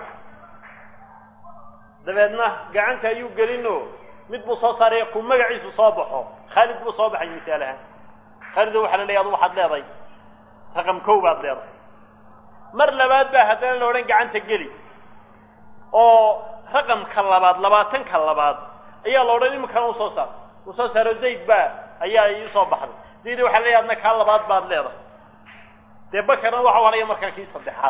dabeedna gacanta ayuu gelinoo mid buu soo saaray ku magaciisu soo baxo khaalid buu soo baxay misaal ahaan khaalido waxaa la leeyahy adu waxaad leedahay raqam kow baad leedahay mar labaad baa haddana la odhan gacanta geli oo raqamka labaad labaatanka labaad ayaa la odhan iminkana usoo saar uu soo saaro zayd baa ayaa iisoo baxday zayd waxa la leeyahy adna kaa labaad baad leedahay dee bakarna waxa odhaya markaa kii saddexaad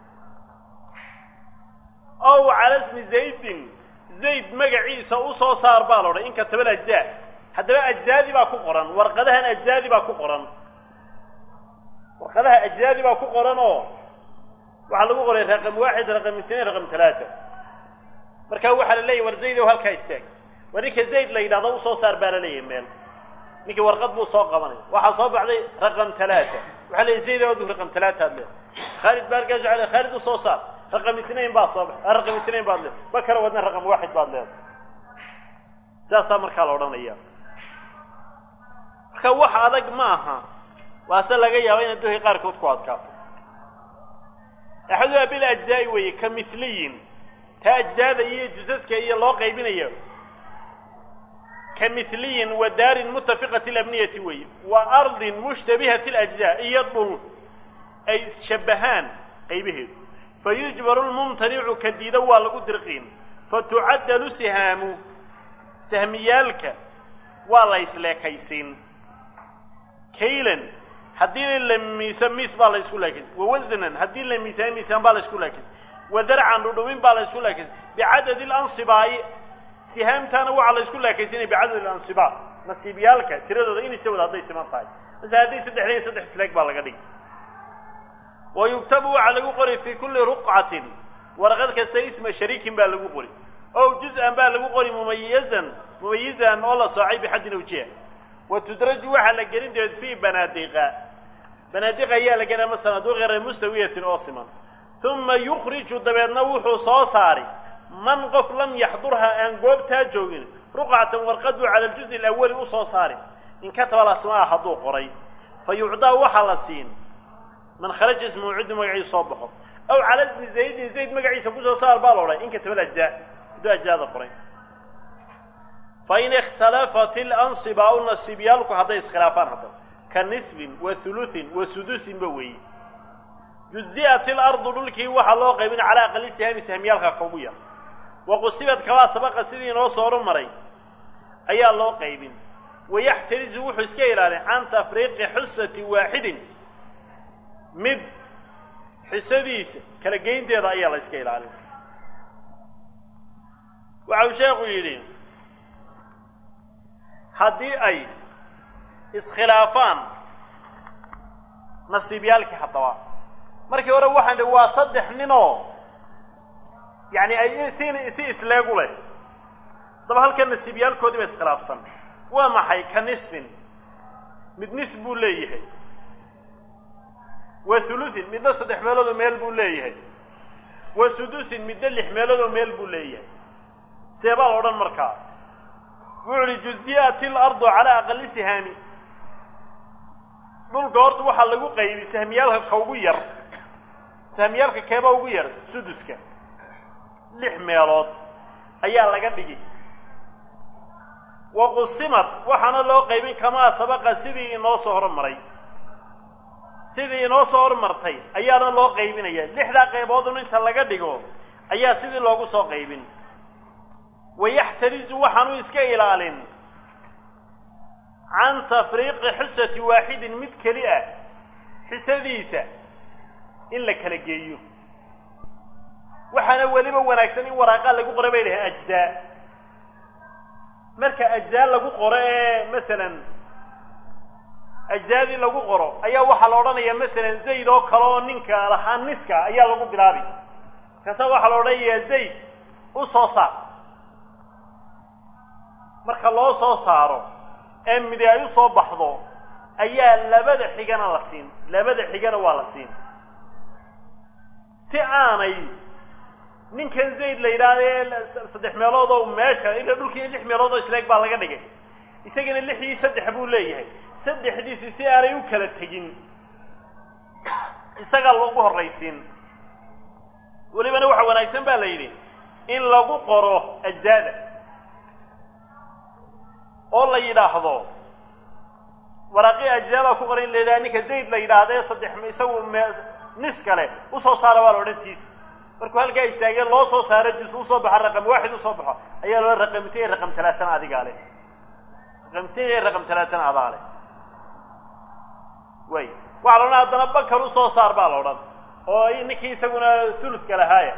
ow cala smi zaydin zayd magaciisa usoo saar baa la odhan in kataba ajzaa haddaba ajzaadi baa ku qoran warqadahan ajzaadi baa ku qoran warqadaha ajzaadi baa ku qoran oo waxaa lagu qoray raqam waaxid raqam itnain raqam talaata marka waxaa la leeyahy war zayd ow halkaa istaag waa ninka zayd la yidhahdo usoo saar baa la leeyahay meel ninkii warqad buu soo qabanay waxaa soo baxday raqam talaata waxaa leeyahy zayd ow raqam talaataad leedahay khaalid baa halkaas waxa leeyahy khaalid usoo saar raqam itnain baa soo baxay raqam itnain baad leedahay bakara wadna raqam waaxid baad leedahay saasaa markaa la odhanaya marka wax adag ma aha waase laga yaaba inay dadka qaarkood ku adkaato axaduha bil ajzaa'i weeye ka miliyin taa ajzaada iyo jusaska iyo loo qaybinayo ka miliyin wa daarin mutafiqati alabniyati weeye wa ardin mushtabihati alajzaa iyo dhul ay shabahaan qaybaheedu fayujbaru lmumtanicu ka diida waa lagu dirqiin fatucaddalu sihaamu sahmiyaalka waa la isleekaysiin kaylan haddii la miisa miis baa la isku laakis wawasnan haddii la miisaan miisaan baa la isku laakis wadarcan dhudhumin baa la isku laakis bicadadi lansibaa'i sihaamtaana waxaa la isku laakaysinaya bicadadi lansibaa nasiibyaalka tiradooda in istawada hadday siman tahay mase hadday saddexdayn saddex isleeg baa laga dhigi wa yugtabu waxaa lagu qori fii kulli ruqcatin warqad kasta isma shariikin baa lagu qori ow juz-an baa lagu qori mumayizan mumayizan oo la soocay bixaddin awjiha wa tudraju waxaa la gelin dabeed fii banaadiqa banaadiqa ayaa la gelin ama sanaaduuq yare mustawiyatin oo siman uma yukhriju dabeedna wuxuu soo saari man qof lam yaxdurha aan goobtaa joogin ruqcatan warqaduu cala aljuzi alawali usoo saari in kataba lasmaa hadduu qoray fa yucdaa waxaa la siin man kharaja ismuhu ciddu magaciisa soo baxo aw cala ismi zaydin zayd magaciisa kusoo saar baa la odhay in kataba alajzaa hadduu ajzaada qoray fain ikhtalafat ilansibaa u nasiibyaalku hadday iskhilaafaan haddaba ka nisbin wa hulusin wa sudusinba weeye juzi'at ilardu dhulkii waxaa loo qaybin calaa aqali sihami sahmiyaalka kaugu yar wa qusibad kabaa sabaqa sidii inoo soo horumaray ayaa loo qaybin wayaxtarizu wuxuu iska ilaalin can tafriiqi xusati waaxidin mid xisadiisa kala geynteeda ayaa la iska ilaalin waxa uu sheekhu yidhi haddii ay iskhilaafaan nasiibyaalkii haddaba markii hore waxaan dhi waa saddex ninoo yani ay si si isleegu leh haddaba halkan nasiibyaalkoodii ba iskhilaafsan waa maxay ka nisfin mid nis buu leeyahay wa hulusin midna saddex meeloodoo meel buu leeyahay wa sudusin midna lix meeloodoo meel buu leeyahay see baa la odhan markaa wuxu uhi juzi'at ilardu calaa aqali sihaami dhulka horta waxaa lagu qaybi sahmiyaalka ka ugu yar sahmiyaalka keeba ugu yar suduska lix meelood ayaa laga dhigi wa qusimad waxaana loo qaybin kamaa sabaqa sidii inoo soo hormaray sidii inoo soo hormartay ayaana loo qaybinaya lixdaa qayboodun inta laga dhigo ayaa sidii loogu soo qaybin wayaxtarizu waxaanu iska ilaalin can tafriiqi xusati waaxidin mid keli ah xisadiisa in la kala geeyo waxaana weliba wanaagsan in waraaqaa lagu qora bay dhahay ajdaa marka ajdaa lagu qoro ee masalan ajdaadii lagu qoro ayaa waxaa la odhanayaa masalan zayd oo kale oo ninka lahaa niska ayaa lagu bilaabi markaasa waxaa la odhanayaa zayd u soo saar marka loo soo saaro ee midi ay u soo baxdo ayaa labada xigana la siin labada xigana waa la siin si aanay ninkan zayd la yidhaahde saddex meelood oo meesha ila dhulkii lix meelood oo isleeg baa laga dhigay isagana lixdii saddex buu leeyahay saddexdiisi si aanay u kala tegin isagaa loogu horraysiin welibana waxa wanaagsan baa la yidhi in lagu qoro ajzaada oo la yidhaahdo waraaqii ajzaabaa ku qoran in la yidhaha ninka zayd la yidhaahde saddex isagu me nis kale usoo saara waa la odhantiisa markuu halkaa istaagee loo soo saaro jus usoo baxo raqam waaxid usoo baxo ayaa loo raqamtay raqam talaatan adigaa leh raqamtay raqam talaatan adaa leh way waxaa la odhan haddana bakar usoo saar baa la odhan oo ninkii isaguna thuluska lahaaya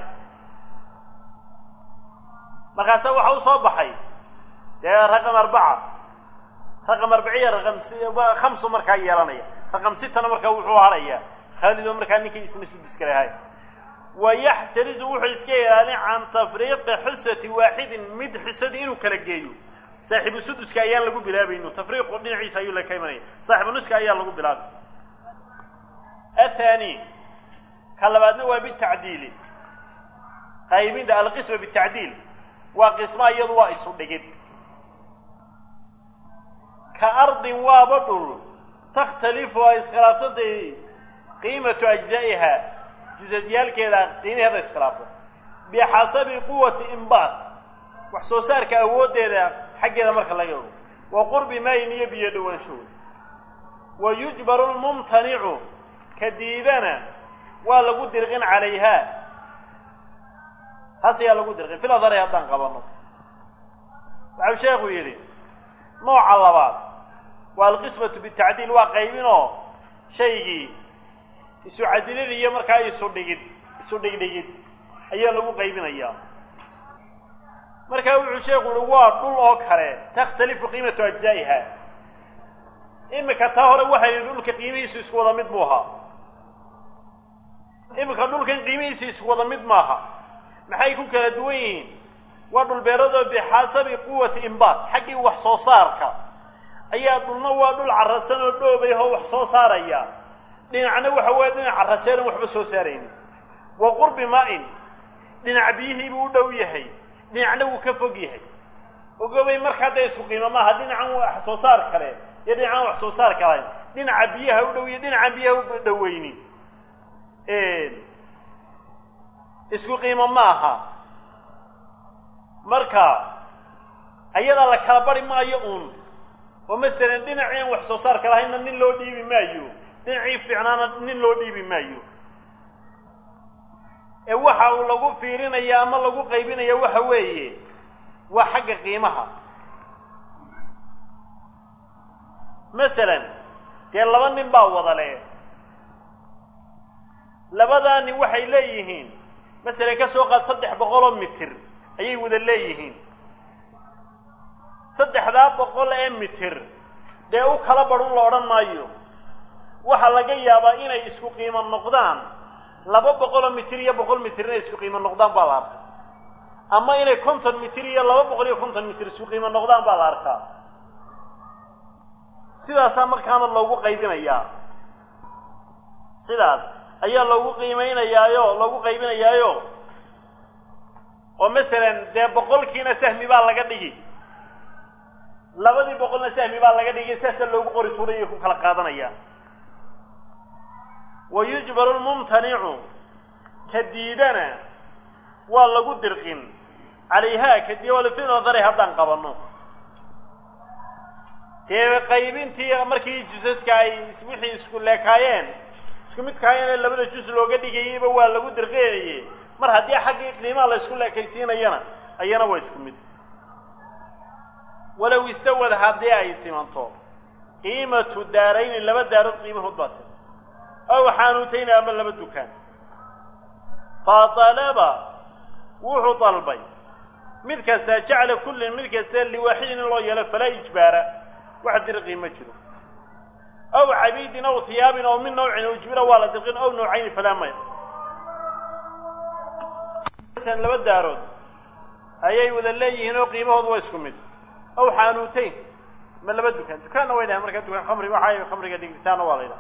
markaasa waxa usoo baxay dee raqam arbaca raqam arbiciya raqam khamsu markaa yeelanaya raqam sitana markaa wuxuu harhayaa khaalid oo markaa ninkii isna suduska lahaaya wayaxtarizu wuxuu iska ilaalin can tafriiqi xusati waaxidin mid xusadii inuu kala geeyo saaxibu suduska ayaan lagu bilaabayno tafriiqu dhinaciisa ayuu la ka imanaya saaxibu nuska ayaa lagu bilaabay athani ka labaadna waa bitacdiili qaybinta alqisma bitacdiil waa qisma iyadu waa isu dhigid ka ardin waaba dhul takhtalifu ay iskhilaafsantay qiimatu ajzaa'iha jusasyaalkeeda qiimaheeda iskhilaafo bixasabi quwati imbaat wax soo saarka awooddeeda xaggeeda marka laga ogo wa qurbi maayin iyo biyo dhowaanshood wa yujbaru lmumtanicu ka diidana waa lagu dirqin calayha taas ayaa lagu dirqin fil adari haddaan qabanno waxau sheekhu yidhi nooca labaad waa alqismatu bitacdiil waa qaybinoo shaygii isu cadilid iyo markaa isu dhigid isu dhigdhigid ayaa lagu qaybinayaa markaa wuxuu sheekhu uhi waa dhul oo kale takhtalifu qiimatu ajzaa'iha iminka taa hore waxay yidhi dhulka qiimihiisu isku wada mid buu ahaa iminka dhulkan qiimihiisu isku wada mid maaha maxay ku kala duwan yihiin waa dhulbeeradoo bixasabi quwati imbaat xaggii wax soo saarka ayaa dhulna waa dhul carrasan oo dhoobay oo wax soo saaraya dhinacna waxa weeye dhinac carraseenan waxba soo saaraynin wa qurbi maa-in dhinac biyihiibuu u dhow yahay dhinacna wuu ka fog yahay ogobay markaa dee isku qiimo maaha dhinacan wax soo saar kale iyo dhinacan wax soo saar kalayn dhinaca biyaha u dhow iyo dhinacan biyaha u dhoweyni isku qiimo ma aha marka ayadaa la kala bari maayo uun oo masalan dhinacii wax soo saarka lahaynna nin loo dhiibi maayo dhinacii fiicnaana nin loo dhiibi maayo ee waxa uu lagu fiirinaya ama lagu qaybinaya waxa weeye waa xagga qiimaha masalan dee laba nin baa wada leh labadaa nin waxay leeyihiin masalan ka soo qaad saddex boqoloo mitir ayay wada leeyihiin saddexdaa boqol ee mitir dee u kala badhun la odhan maayo waxaa laga yaabaa inay isku qiimo noqdaan laba boqoloo mitir iyo boqol mitir inay isku qiimo noqdaan baa la arkaa ama inay konton mitir iyo laba boqol iyo konton mitir isku qiimo noqdaan baa la arkaa sidaasaa markaana loogu qaybinayaa sidaas ayaa loogu qiimaynayaayo loogu qaybinayaayo oo masalan dee boqolkiina sahmi baa laga dhigi labadii boqolna sahmi baa laga dhigi saasaa loogu qori tuurayo ku kala qaadanaya wa yujbaru lmumtanicu ka diidana waa lagu dirqin calayhaa kadib walfil nadari haddaan qabanno dee qaybintii markii jusaska ay wixii isku leekaayeen isku midkaayana labada jus looga dhigayeyba waa lagu dirqinaye mar haddii xaggii qiimaha la isku leekaysiinayana ayana waa isku mid walow istawad haddii ay simanto qiimatu daarayni laba daarood qiimahood baa siman aw xaanuutayni ama laba dukaan fa talaba wuxuu dalbay mid kasta jacla kullin mid kasta liwaaxidin in loo yeelo falaa ijbaara wax dirqii ma jiro aw cabiidin aw hiyaabin aw min nawcin ujbira waa la dirqin aw nawcayni falaa maya laba daarood ayay wada leeyihiin oo qiimahoodu waa isku mid aw xaanuutayn ma laba dukaan dukaanna way dhahay markaa dukaan khamri waxay khamriga dhigitaanna waa la ydhaha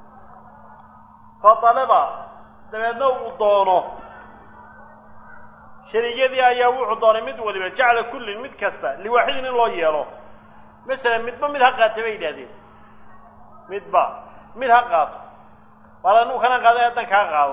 fa dalaba dabeedna uu doono shariigyadii ayaa wuxuu doonay mid waliba jacla kullin mid kasta liwaaxidin in loo yeelo masalan midba mid ha qaata bay yidhahdeen midba mid ha qaato waala anugu kana qaado haddan kaa qaado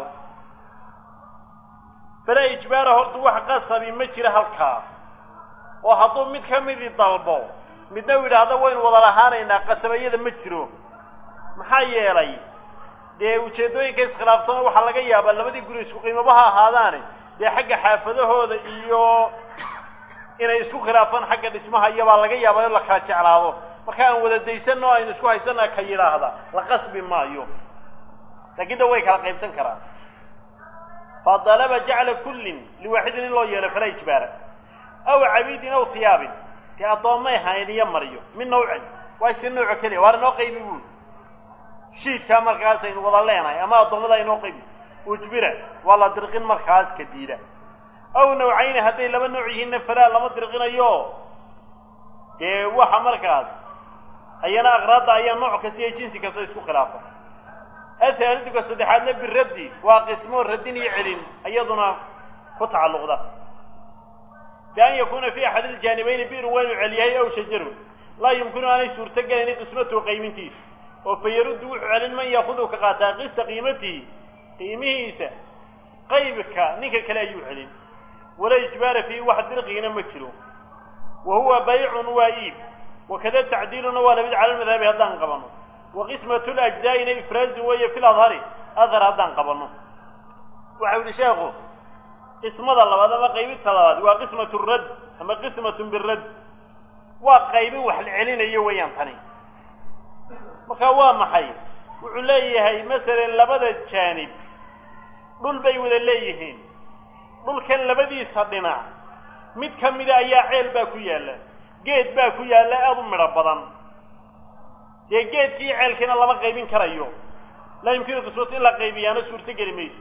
falaa ijbaara horta wax qasabi ma jira halkaa oo hadduu mid ka midii dalbo midna u yidhaahdo waynu wada lahaanaynaa qasabayada ma jiro maxaa yeelay dee ujeeddooyinka iskhilaafsano waxaa laga yaabaa labadii guri isku qiimaba ha ahaadaane dee xagga xaafadahooda iyo inay isku khilaafaan xagga dhismaha iyobaa laga yaabaa in la kala jeclaado marka aan wada daysanno aynu isku haysana ka yidhaahda la qasbi maayo laakiin da way kala qaybsan karaan fa dalaba jacla kullin liwaaxidin in loo yeelo falaa ijbaara aw cabiidin aw hiyaabin dee addoommay hayn iyo mariyo min nawcin waa isi nooco keliya waana noo qaybi buuli shiidkaa markaas aynu wada leenahay ama addoommada aynoo qaybi ujbira waa la dirqin markaas ka diida aw nawcayni hadday laba nooc yihiinna falaa lama dirqinayo dee waxa markaas ayana aqraadda ayaa nooc kasta iyo jinsi kasta isku khilaafa ahaaliduka saddexaadna biraddi waa qismo radin iyo celin iyaduna ku tacalluqda bian yakuuna fi axad iljaanibayni biru waa inuu celiyahay aw shajarun laa yumkinu aanay suurto gelaynin qismatuhu qaymintiisa oo fa yaruddu wuxuu celin man yaakudu ka qaataa qista qiimatihi qiimihiisa qaybka ninka kale ayuu celin walaa ijbaara fiihi wax dirqiina ma jiro wa huwa baycun waa iib wakada tacdiiluna waa lamid cala lmadhabi haddaan qabanno wa qismatu lajzaa'ina ifraazun weeye fi ladhari adhar haddaan qabanno waxau yihi sheekhu qismada labaad ama qaybinta labaad waa qismatu radd ama qismatun biradd waa qaybin wax la celinayo weeyaan tani marka waa maxay wuxuu leeyahay masalan labada jaanib dhul bay wada leeyihiin dhulkan labadiisa dhinac mid ka mida ayaa ceel baa ku yaalla geed baa ku yaalla aada u midho badan dee geedkii ceelkiina lama qaybin karayo laa yumkinu qismatu in la qaybiyaana suurto geli mayso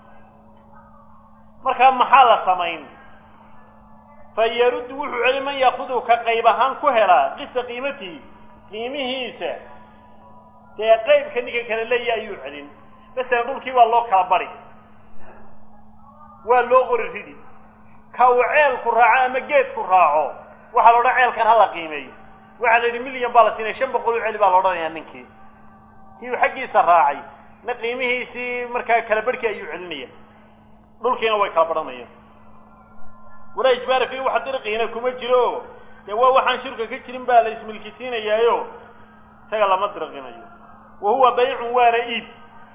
markaa maxaa la samayn fa yaruddu wuxuu celi man yaakudu ka qayb ahaan ku helaa qista qiimatihi qiimihiisa dee qaybka ninka kale leeya ayuu celin masalan dhulkii waa loo kala bari waa loo qori ridi ka uu ceelku raaco ama geedku raaco waxaa la odhan ceelkan hala qiimeeyo waxaa la yidhi milyan baa la siinaya shan boqol u celi baa la odhanayaa ninkii kii uu xaggiisa raacay na qiimihiisii markaa kala barhkii ayuu celinaya dhulkiina way kala badhanayaan walaa ijbaara fiihi wax dirqiina kuma jiro dee waa waxaan shirka ka jirin baa la ismilkisiinayaayo isaga lama dirqinayo wa huwa baycun waana iib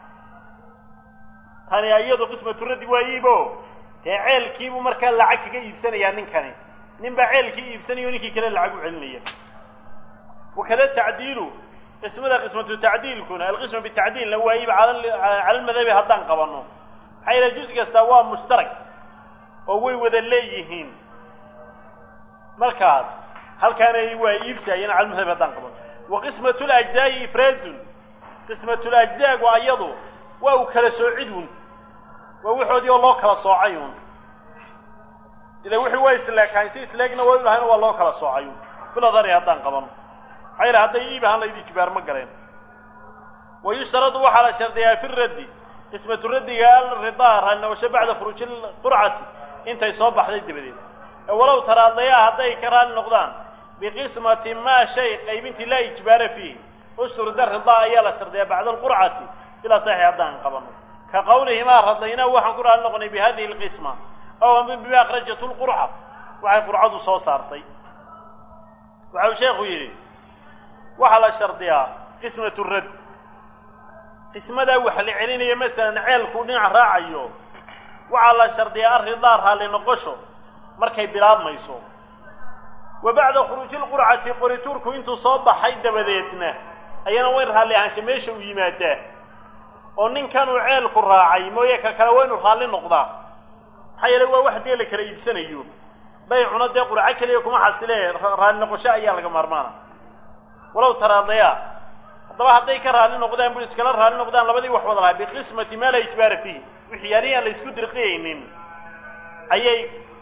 tani iyadu qismatu raddi waa iibo dee ceelkiibuu markaa lacag kaga iibsanayaa ninkani nin baa ceelkii iibsanayo ninkii kale lacag u celinaya wakada tacdiilu qismada qismatu tacdiilkuna alqisma bitacdiilna waa iib cala lmadhabi haddaan qabanno maxaa yaele juz kastaa waa mushtarak oo way wada leeyihiin markaas halkaana waa iibsaayeen cala lmadhabi haddaan qabanno wa qismatu lajzaa'i ifraazun qismatulajzaagu ayadu waa uu kala soocidun waa waxoodii oo loo kala soocayun ila wixii waa isleekaan si isleegna waa ulahayna waa loo kala soocayun biladari haddaan qabano maxaa yidhi hadday iib ahaan laydi jibaar ma galeen wa yushtaradu waxaa la shardiyaa fi raddi qismatu raddiga alridaa raallinawasho bacda khuruuji qurcati intay soo baxday dabadeed walow taraadayaa hadday ka raalli noqdaan biqismati maa shay qaybintii laa ijbaara fiihi usturda ridaa ayaa la shardiyaa bacda alqurcati bilaa saxi haddaan qabano ka qawlihimaa radayna waxaan ku raalli noqonay bi hadihi alqisma aw ama bima akhrajatu lqurca waxay qurcadu soo saartay waxau sheekhu yidhi waxaa la shardiyaa qismatu radd qismadaa wax la celinayo masalan ceelkuu dhinac raacayo waxaa la shardiyaa arridaa raalli noqosho markay bilaabmayso wa bacda khuruuji lqurcati qorituurku intuu soo baxay dabadeedna ayana wayn raalli ahaansha meesha uu yimaadaa oo ninkanuu ceelku raacay mooye ka kale waa inu raalli noqdaa maxaa yeele waa wax dee la kala iibsanayo baycuna dee qurco keliya kuma xasilee raalli noqosho ayaa laga maarmaana walow taraadayaa haddaba hadday ka raalli noqdaan bu iskala raalli noqdaan labadii wax wada lahaa biqismati maa laa ijbaara fiihi wixii yaanihi aan la isku dirqiyaynin ayay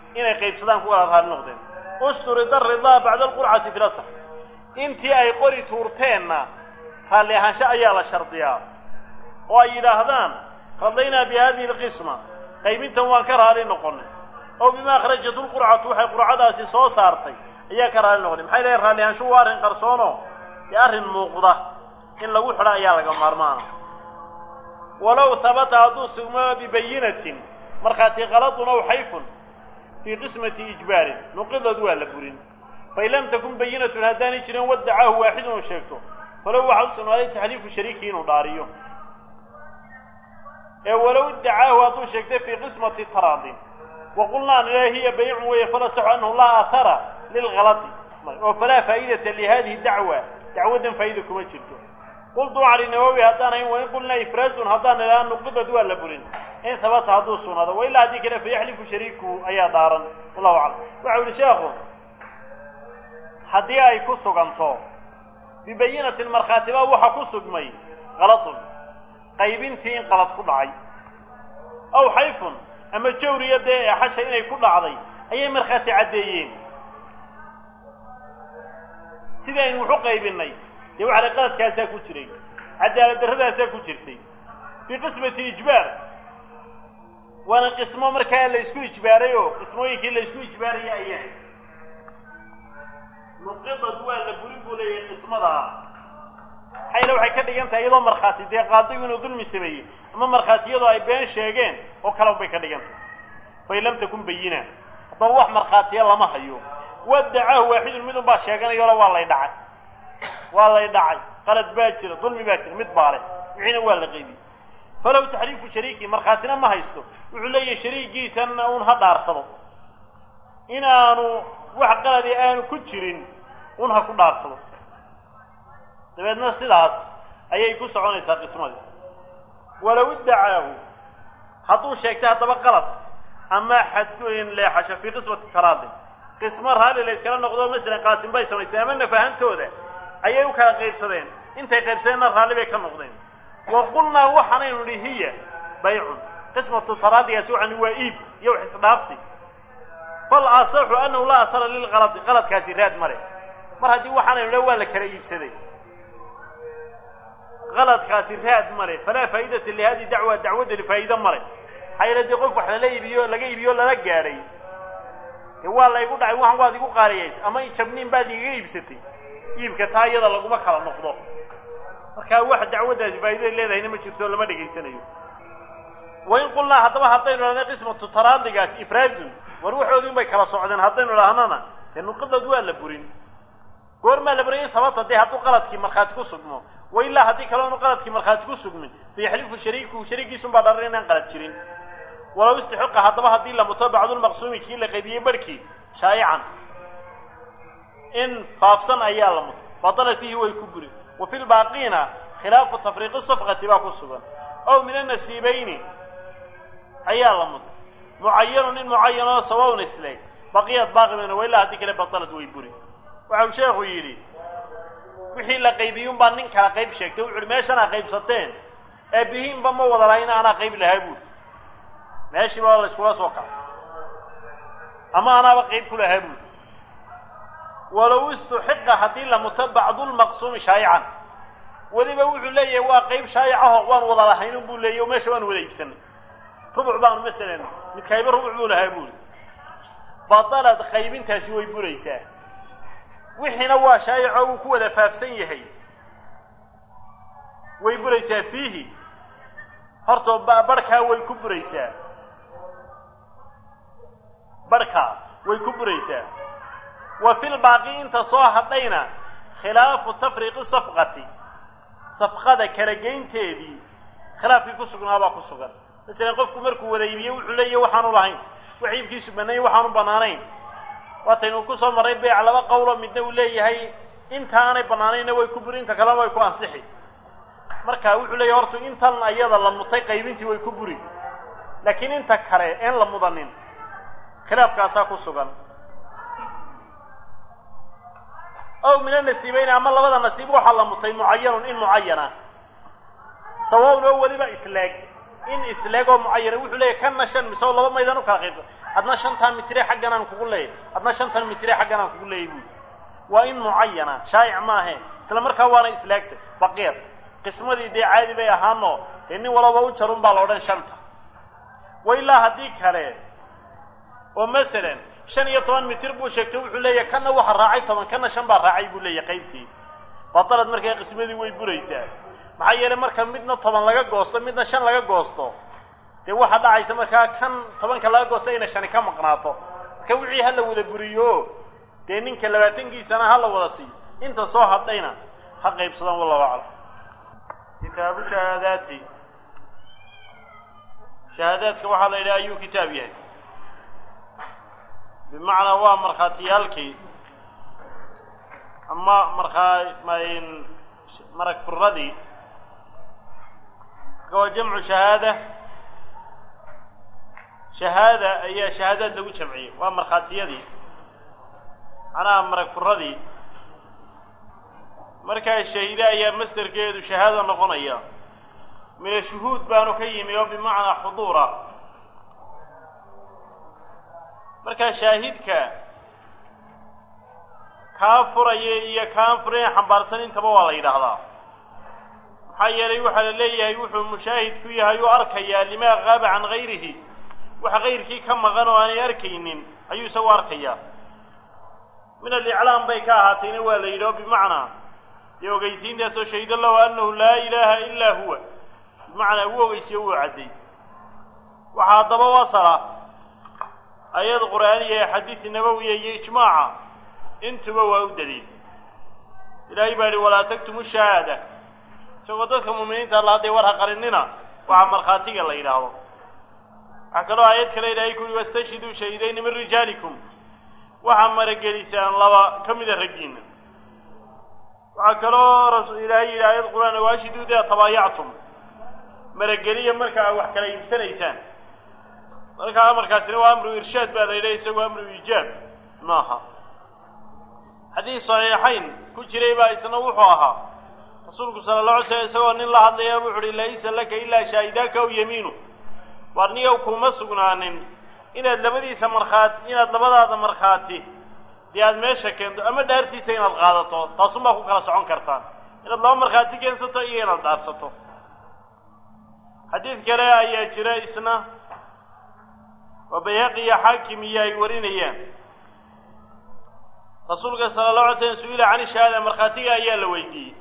inay qaybsadaan ku wada raali noqdeen usturida ridaa bacda alqurcati fi lasax intii ay qori tuurteenna raalli ahaansho ayaa la shardiyaa oo ay yidhaahdaan radaynaa bi hadihi alqisma qaybintan waan ka raali noqonay oo bima akhrajat lqurcatu waxay qurcadaasi soo saartay ayaa ka raali noqonay maxay leeyahy raalli ahaanshuhu waa arrin qarsoono dee arrin muuqda in lagu xidho ayaa laga maarmaana walow habata hadduu sugmo bibayinatin markhaati qaladun aw xayfun fii qismati ijbaarin nuqidad waa la burin fain lam takun bayinatun haddaanay jirin wadacaahu waaxidun oo sheegto falow waxaa u sugnaaday taxliifu shariiki inuu dhaariyo ee walow idacaahu hadduu sheegtay fii qismati taraadin waqulnaa nila hiya bayicun weeye falasaxu annahu laa athara lilgalati oo falaa faa'idata lihadihi dacwa dacwaddan faa'ida kuma jirto qultu cali nawowi haddaan hayn wain qulnaa ifraazun haddaan nidhaha nuqidad waa la burin in habata hadduu sugnaado wa ilaa haddii kale fayaxlifu shariikuhu ayaa dhaaran wallahu aclam waxau yihi sheekhu haddii ay ku suganto bibayinatin markhaatibaa waxa ku sugmay qaladun qaybintii in qalad ku dhacay aw xayfun ama jawriya dee eexasha inay ku dhacday ayay markhaati caddeeyeen sidii aynu wuxu qaybinay dee waxa la qaladkaasaa ku jiray cadaalad darradaasaa ku jirtay fii qismati ijbaar waana qismo markaa la isku ijbaaray oo qismooyinkii la isku ijbaaraya ayaa nuqidad waa la burin buu leeyahay qismadaa xayla waxay ka dhigan tahay iyadoo markhaati dee qaadigu inuu dulmi sameeyey ama markhaatiyadu ay been sheegeen oo kale bay ka dhigan tahay fain lam takun bayina haddaba wax markhaatiya lama hayo wadacaahu waaxidun midun baa sheeganayoola waa lay dhacay waa lay dhacay qalad baa jira dulmi baa jira mid baa leh wixiina waa la qaybiyey falow taxriifu shariiki markhaatina ma haysto wuxuu leeyahay shariigiisana uun ha dhaarsado in aanu wax qaladi aanu ku jirin un ha ku dhaarsado dabeedna sidaas ayay ku soconaysaa qismadii walow iddacaahu hadduu sheegtay haddaba qalad ama xadgoyn leexasho fii qismati taraadin qismo raalli la yskala noqdo masalan qaasim bay samaysteen ama nafahantooda ayay u kala qaybsadeen intay qaybsadeenna raalli bay ka noqdeen wa qulnaa waxaanaynu nihi hiya baycun qismatu taraadigaasi waxaan waa iib iyo wax isdhaafsi fal asaxu annahu laa asara lilqaladi qaladkaasi raad male mar haddii waxaanaynu le waa la kala iibsaday qaladkaasi raad male falaa faa'idata lihadihi dacwa dacwaddani faa'iide male maxaa yeele dee qof wax lala iibiyo laga iibiyo lala gaadhay dee waa laygu dhacay waxan waad igu qaaliyaysay ama jabniin baad igaga iibsatay iibka taa iyada laguma kala noqdo markaa wax dacwaddaasi faa'iday leedahayna ma jirto lama dhegaysanayo wain qulnaa haddaba haddaynu idhahna qismatu taraadigaas ifraazun war waxoodii un bay kala socdeen haddaynu idhahnana dee nuqidad waa la burin goormaa la burin in sababta dee hadduu qaladkii markhaati ku sugmo wa ilaa haddii kale onu qaladkii markhaati ku sugmin fayaxlifu shariikuhu shariigiisun baa dharan inaan qalad jirin walow istixiqa haddaba haddii la muto bacdulmaqsuumi kii la qaybiyey barhkii shaa'ican in faafsan ayaa la muto batalat fiihi way ku burin wa fi lbaaqiina khilaafu tafriiqi safqati baa ku sugan ow min annasiibayni ayaa la muto mucayanun in mucayanoo sawaun isleeg baqiyad baaqimana wa ilaa haddii kale batalad way buri waxau sheekhu yidhi wixii la qaybiyey unbaa nin kala qayb sheegtay wuxu uhi meeshanaa qaybsateen ee bihiinba ma wada lahayn anaa qayb lahaa buuri meeshiiba la iskula soo kacay ama anaaba qayb ku lahaa buuri walow istuxiqa haddii la muto bacdulmaqsuumi shaayican weliba wuxuu leeyahay waa qayb shaayicaho waan wada lahaynun buu leeyahy o meesha waan wada iibsanay rubuc baanu masalan midkayba rubuc buu lahaa buuri batalad qaybintaasi way buraysaa wixiina waa shaayico uu ku wada faafsan yahay way buraysaa fiihi hortoo barhkaa way ku buraysaa barhkaa way ku buraysaa wa fi lbaaqi inta soo hadhayna khilaafu tafriiqi safqati safqada kala geynteedii khilaafkii ku sugnaabaa ku sugan masalan qofku markuu wada iibiye wuxuu leeyahy waxaanu lahayn wax iibkiisu banayn waxaanu banaanayn waataynu ku soo marray beec laba qowlo midna uu leeyahay intaanay banaanaynna way ku buri inta kalena way ku ansixi marka wuxuu leeyahy horta intan ayada la mutay qaybintii way ku buri laakiin inta kale een la mudanin khilaafkaasaa ku sugan ow min anasiibayni ama labada nasiib waxaa la mutay mucayanun in mucayana sawawn oo weliba isleeg in isleeg oo mucayana wuxuu leeyahy kanna shan mise oo laba maydan u kala qaybsa adna shantaa mitire xaggan aan kugu leeyay adna shantan mitire xaggan aan kugu leeyay buui waa in mucayana shaa'ic maahe isla markaa waana islaagtay baqiir qismadii dee caadi bay ahaanoo dee nin walaba u jarun baa la odhan shanta wa ilaa haddii kale oo masalan shan iyo toban mitir buu sheegtay wuxuu leeyahay kanna waxa raacay toban kanna shan baa raacay buu leeyahay qaybtii batalad markaa qismadii way buraysaa maxaa yeelay marka midna toban laga goosto midna shan laga goosto dee waxaa dhacaysa markaa kan tobanka laga goosto inay shani ka maqnaato marka wixii ha la wada buriyo dee ninka labaatankiisana ha la wada siiyo inta soo hadhayna ha qaybsadaan wallahu aclam kitaabu shahaadaati shahaadaadka waxaa la yidhaha ayuu kitaab yahay bimacnaa waa markhaatiyaalkii ama markaa marag furadii marka waa jamcu shahaada shahaada ayaa shahaadaad lagu jamciyey waa markhaatiyadii macnaha marag furadii markaa shahiide ayaa masderkeedu shahaada noqonaya mina shuhuud baanu ka yimi oo bimacnaa xuduura markaa shaahidka kaa furaya iyo kaan furayn xambaarsan intaba waa la yidhaahdaa maxaa yeelay waxaa la leeyahay wuxuu mushaahid ku yahay oo arkayaa limaa qaaba can gayrihi waxa kayrkii ka maqan oo aanay arkaynin ayuu isagu arkayaa min aliclaam bay ka ahaatayna waa la yidhi oo bimacnaa dee ogeysiintaasoo shahido lahu annahu laa ilaaha ilaa huwa bimacnaa uu ogeysiyo wuu cadday waxaa haddaba wasala ayad qur'aaniya ee xadiid nabowiya iyo ijmaaca intuba waa u daliil ilaahay baa yihi walaa taktumu shahaada isagoo dadka muuminiinta alla hadday war ha qarinina waxaa markhaatiga la yidhaahdo waxaa kaloo aayad kale ilaahay ku yihi wastashhiduu shahidayni min rijaalikum waxaa maragelisaan laba ka mida raggiina waxaa kaloo ilaahay yidhi aayad qur-aan waashiduu idaa tabaayactum marageliya marka aa wax kala iibsanaysaan markaa amarkaasina waa amru irshaad baa la yidhaha isagoo amru iijaab maaha xadiis saxiixayn ku jiray baa isna wuxuu ahaa rasuulku sala alla alay slam isagoo nin la hadlaya wuxu uhi laysa laka ilaa shaahidaaka aw yamiinu waar niyow kuma sugnaanin inaad labadiisa markhaati inaad labadaada markhaati dee aada meesha keento ama dhaartiisa inaad qaadato taasunbaa ku kala socon kartaan inaad laba markhaati keensato iyo inaad dhaarsato xadiid kale ayaa jira isna oo bayhaqi iyo xaakim iyo ay warinayaan rasuulka sala allahu alay slam su-ila can shahaada markhaatiga ayaa la weydiiyey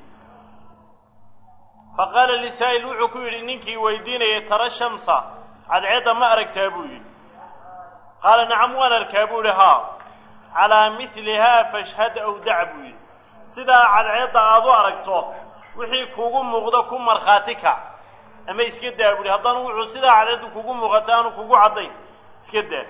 fa qaala lisaa'il wuxuu ku yidhi ninkii weydiinayay tara shamsa cadceedda ma aragtaa buu yidhi qaala nacam waan arkaa buu yihi haa calaa midlihaa fashhad aw dac buu yidhi sidaa cadceedda aad u aragto wixii kugu muuqdo ku markhaati kac ama iska daa buu yihi haddana wuxuu sidaa cadceeddu kugu muuqata aanu kugu caddayn iska daa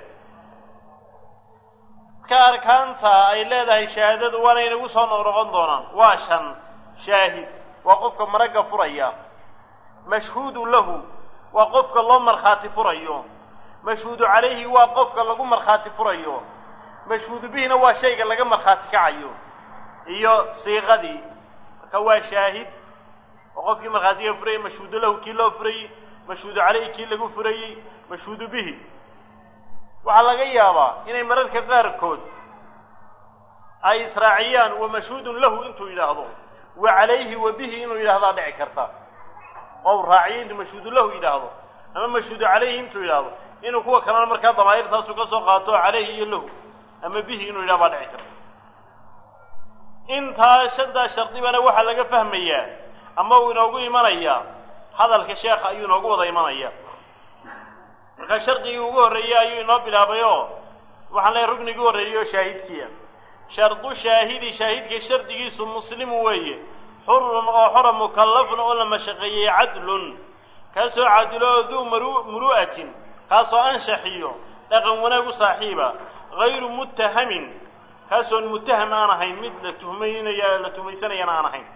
marka arkaanta ay leedahay shahaadadu waana inagu soo noqnoqon doonaan waa shan shaahid waa qofka maragga furaya mashhuudu lahu waa qofka loo markhaati furayo mashhuudu calayhi waa qofka lagu markhaati furayo mashhuudu bihina waa shayga laga markhaati kacayo iyo siiqadii marka waa shaahid oo qofkii markhaatiga furayay mashhuudu lahu kii loo furayey mashhuudu calayhi kii lagu furayey mashhuudu bihi waxaa laga yaabaa inay mararka qaarkood ay israaciyaan wa mashhuudun lahu intuu yidhaahdo wa calayhi wa bihi inuu yidhahdaa dhici karta oo raaciyo intuu mashhuudu lahu yidhaahdo ama mashhuudu calayhi intuu yidhaahdo inuu kuwa kalena markaa damaa'irtaasu ka soo qaato calayhi iyo lahu ama bihi inuu yidhahdo baa dhici karta intaa shantaa shardibana waxaa laga fahmayaa ama uu inoogu imanayaa hadalka sheekha ayuu inoogu wada imanaya markaa shardigii ugu horreeyey ayuu inoo bilaabay oo waxaan leehay ruknigii horreeyey oo shaahidkiia shardu shaahidi shaahidka shardigiisu muslimu weeye xurun oo xora mukallafun oo la mashaqeeyey cadlun kaasoo cadilo oo duu muru'atin kaasoo anshaxiyo dhaqan wanaag u saaxiiba hayru muttahamin kaasoon muttaham aan ahayn mid la tuhmaynaya la tuhmaysanayana aan ahayn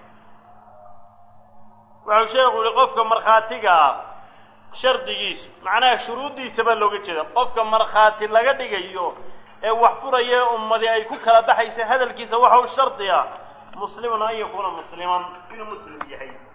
wuxuu sheekhu yihi qofka markhaatiga ah shardigiisu macnaha shuruuddiisa baa looga jeeda qofka markhaati laga dhigayo ee wax furaya ummadi ay ku kala baxaysa hadalkiisa waxa u shardi ah muslimun an yakuuna musliman inuu muslim yahay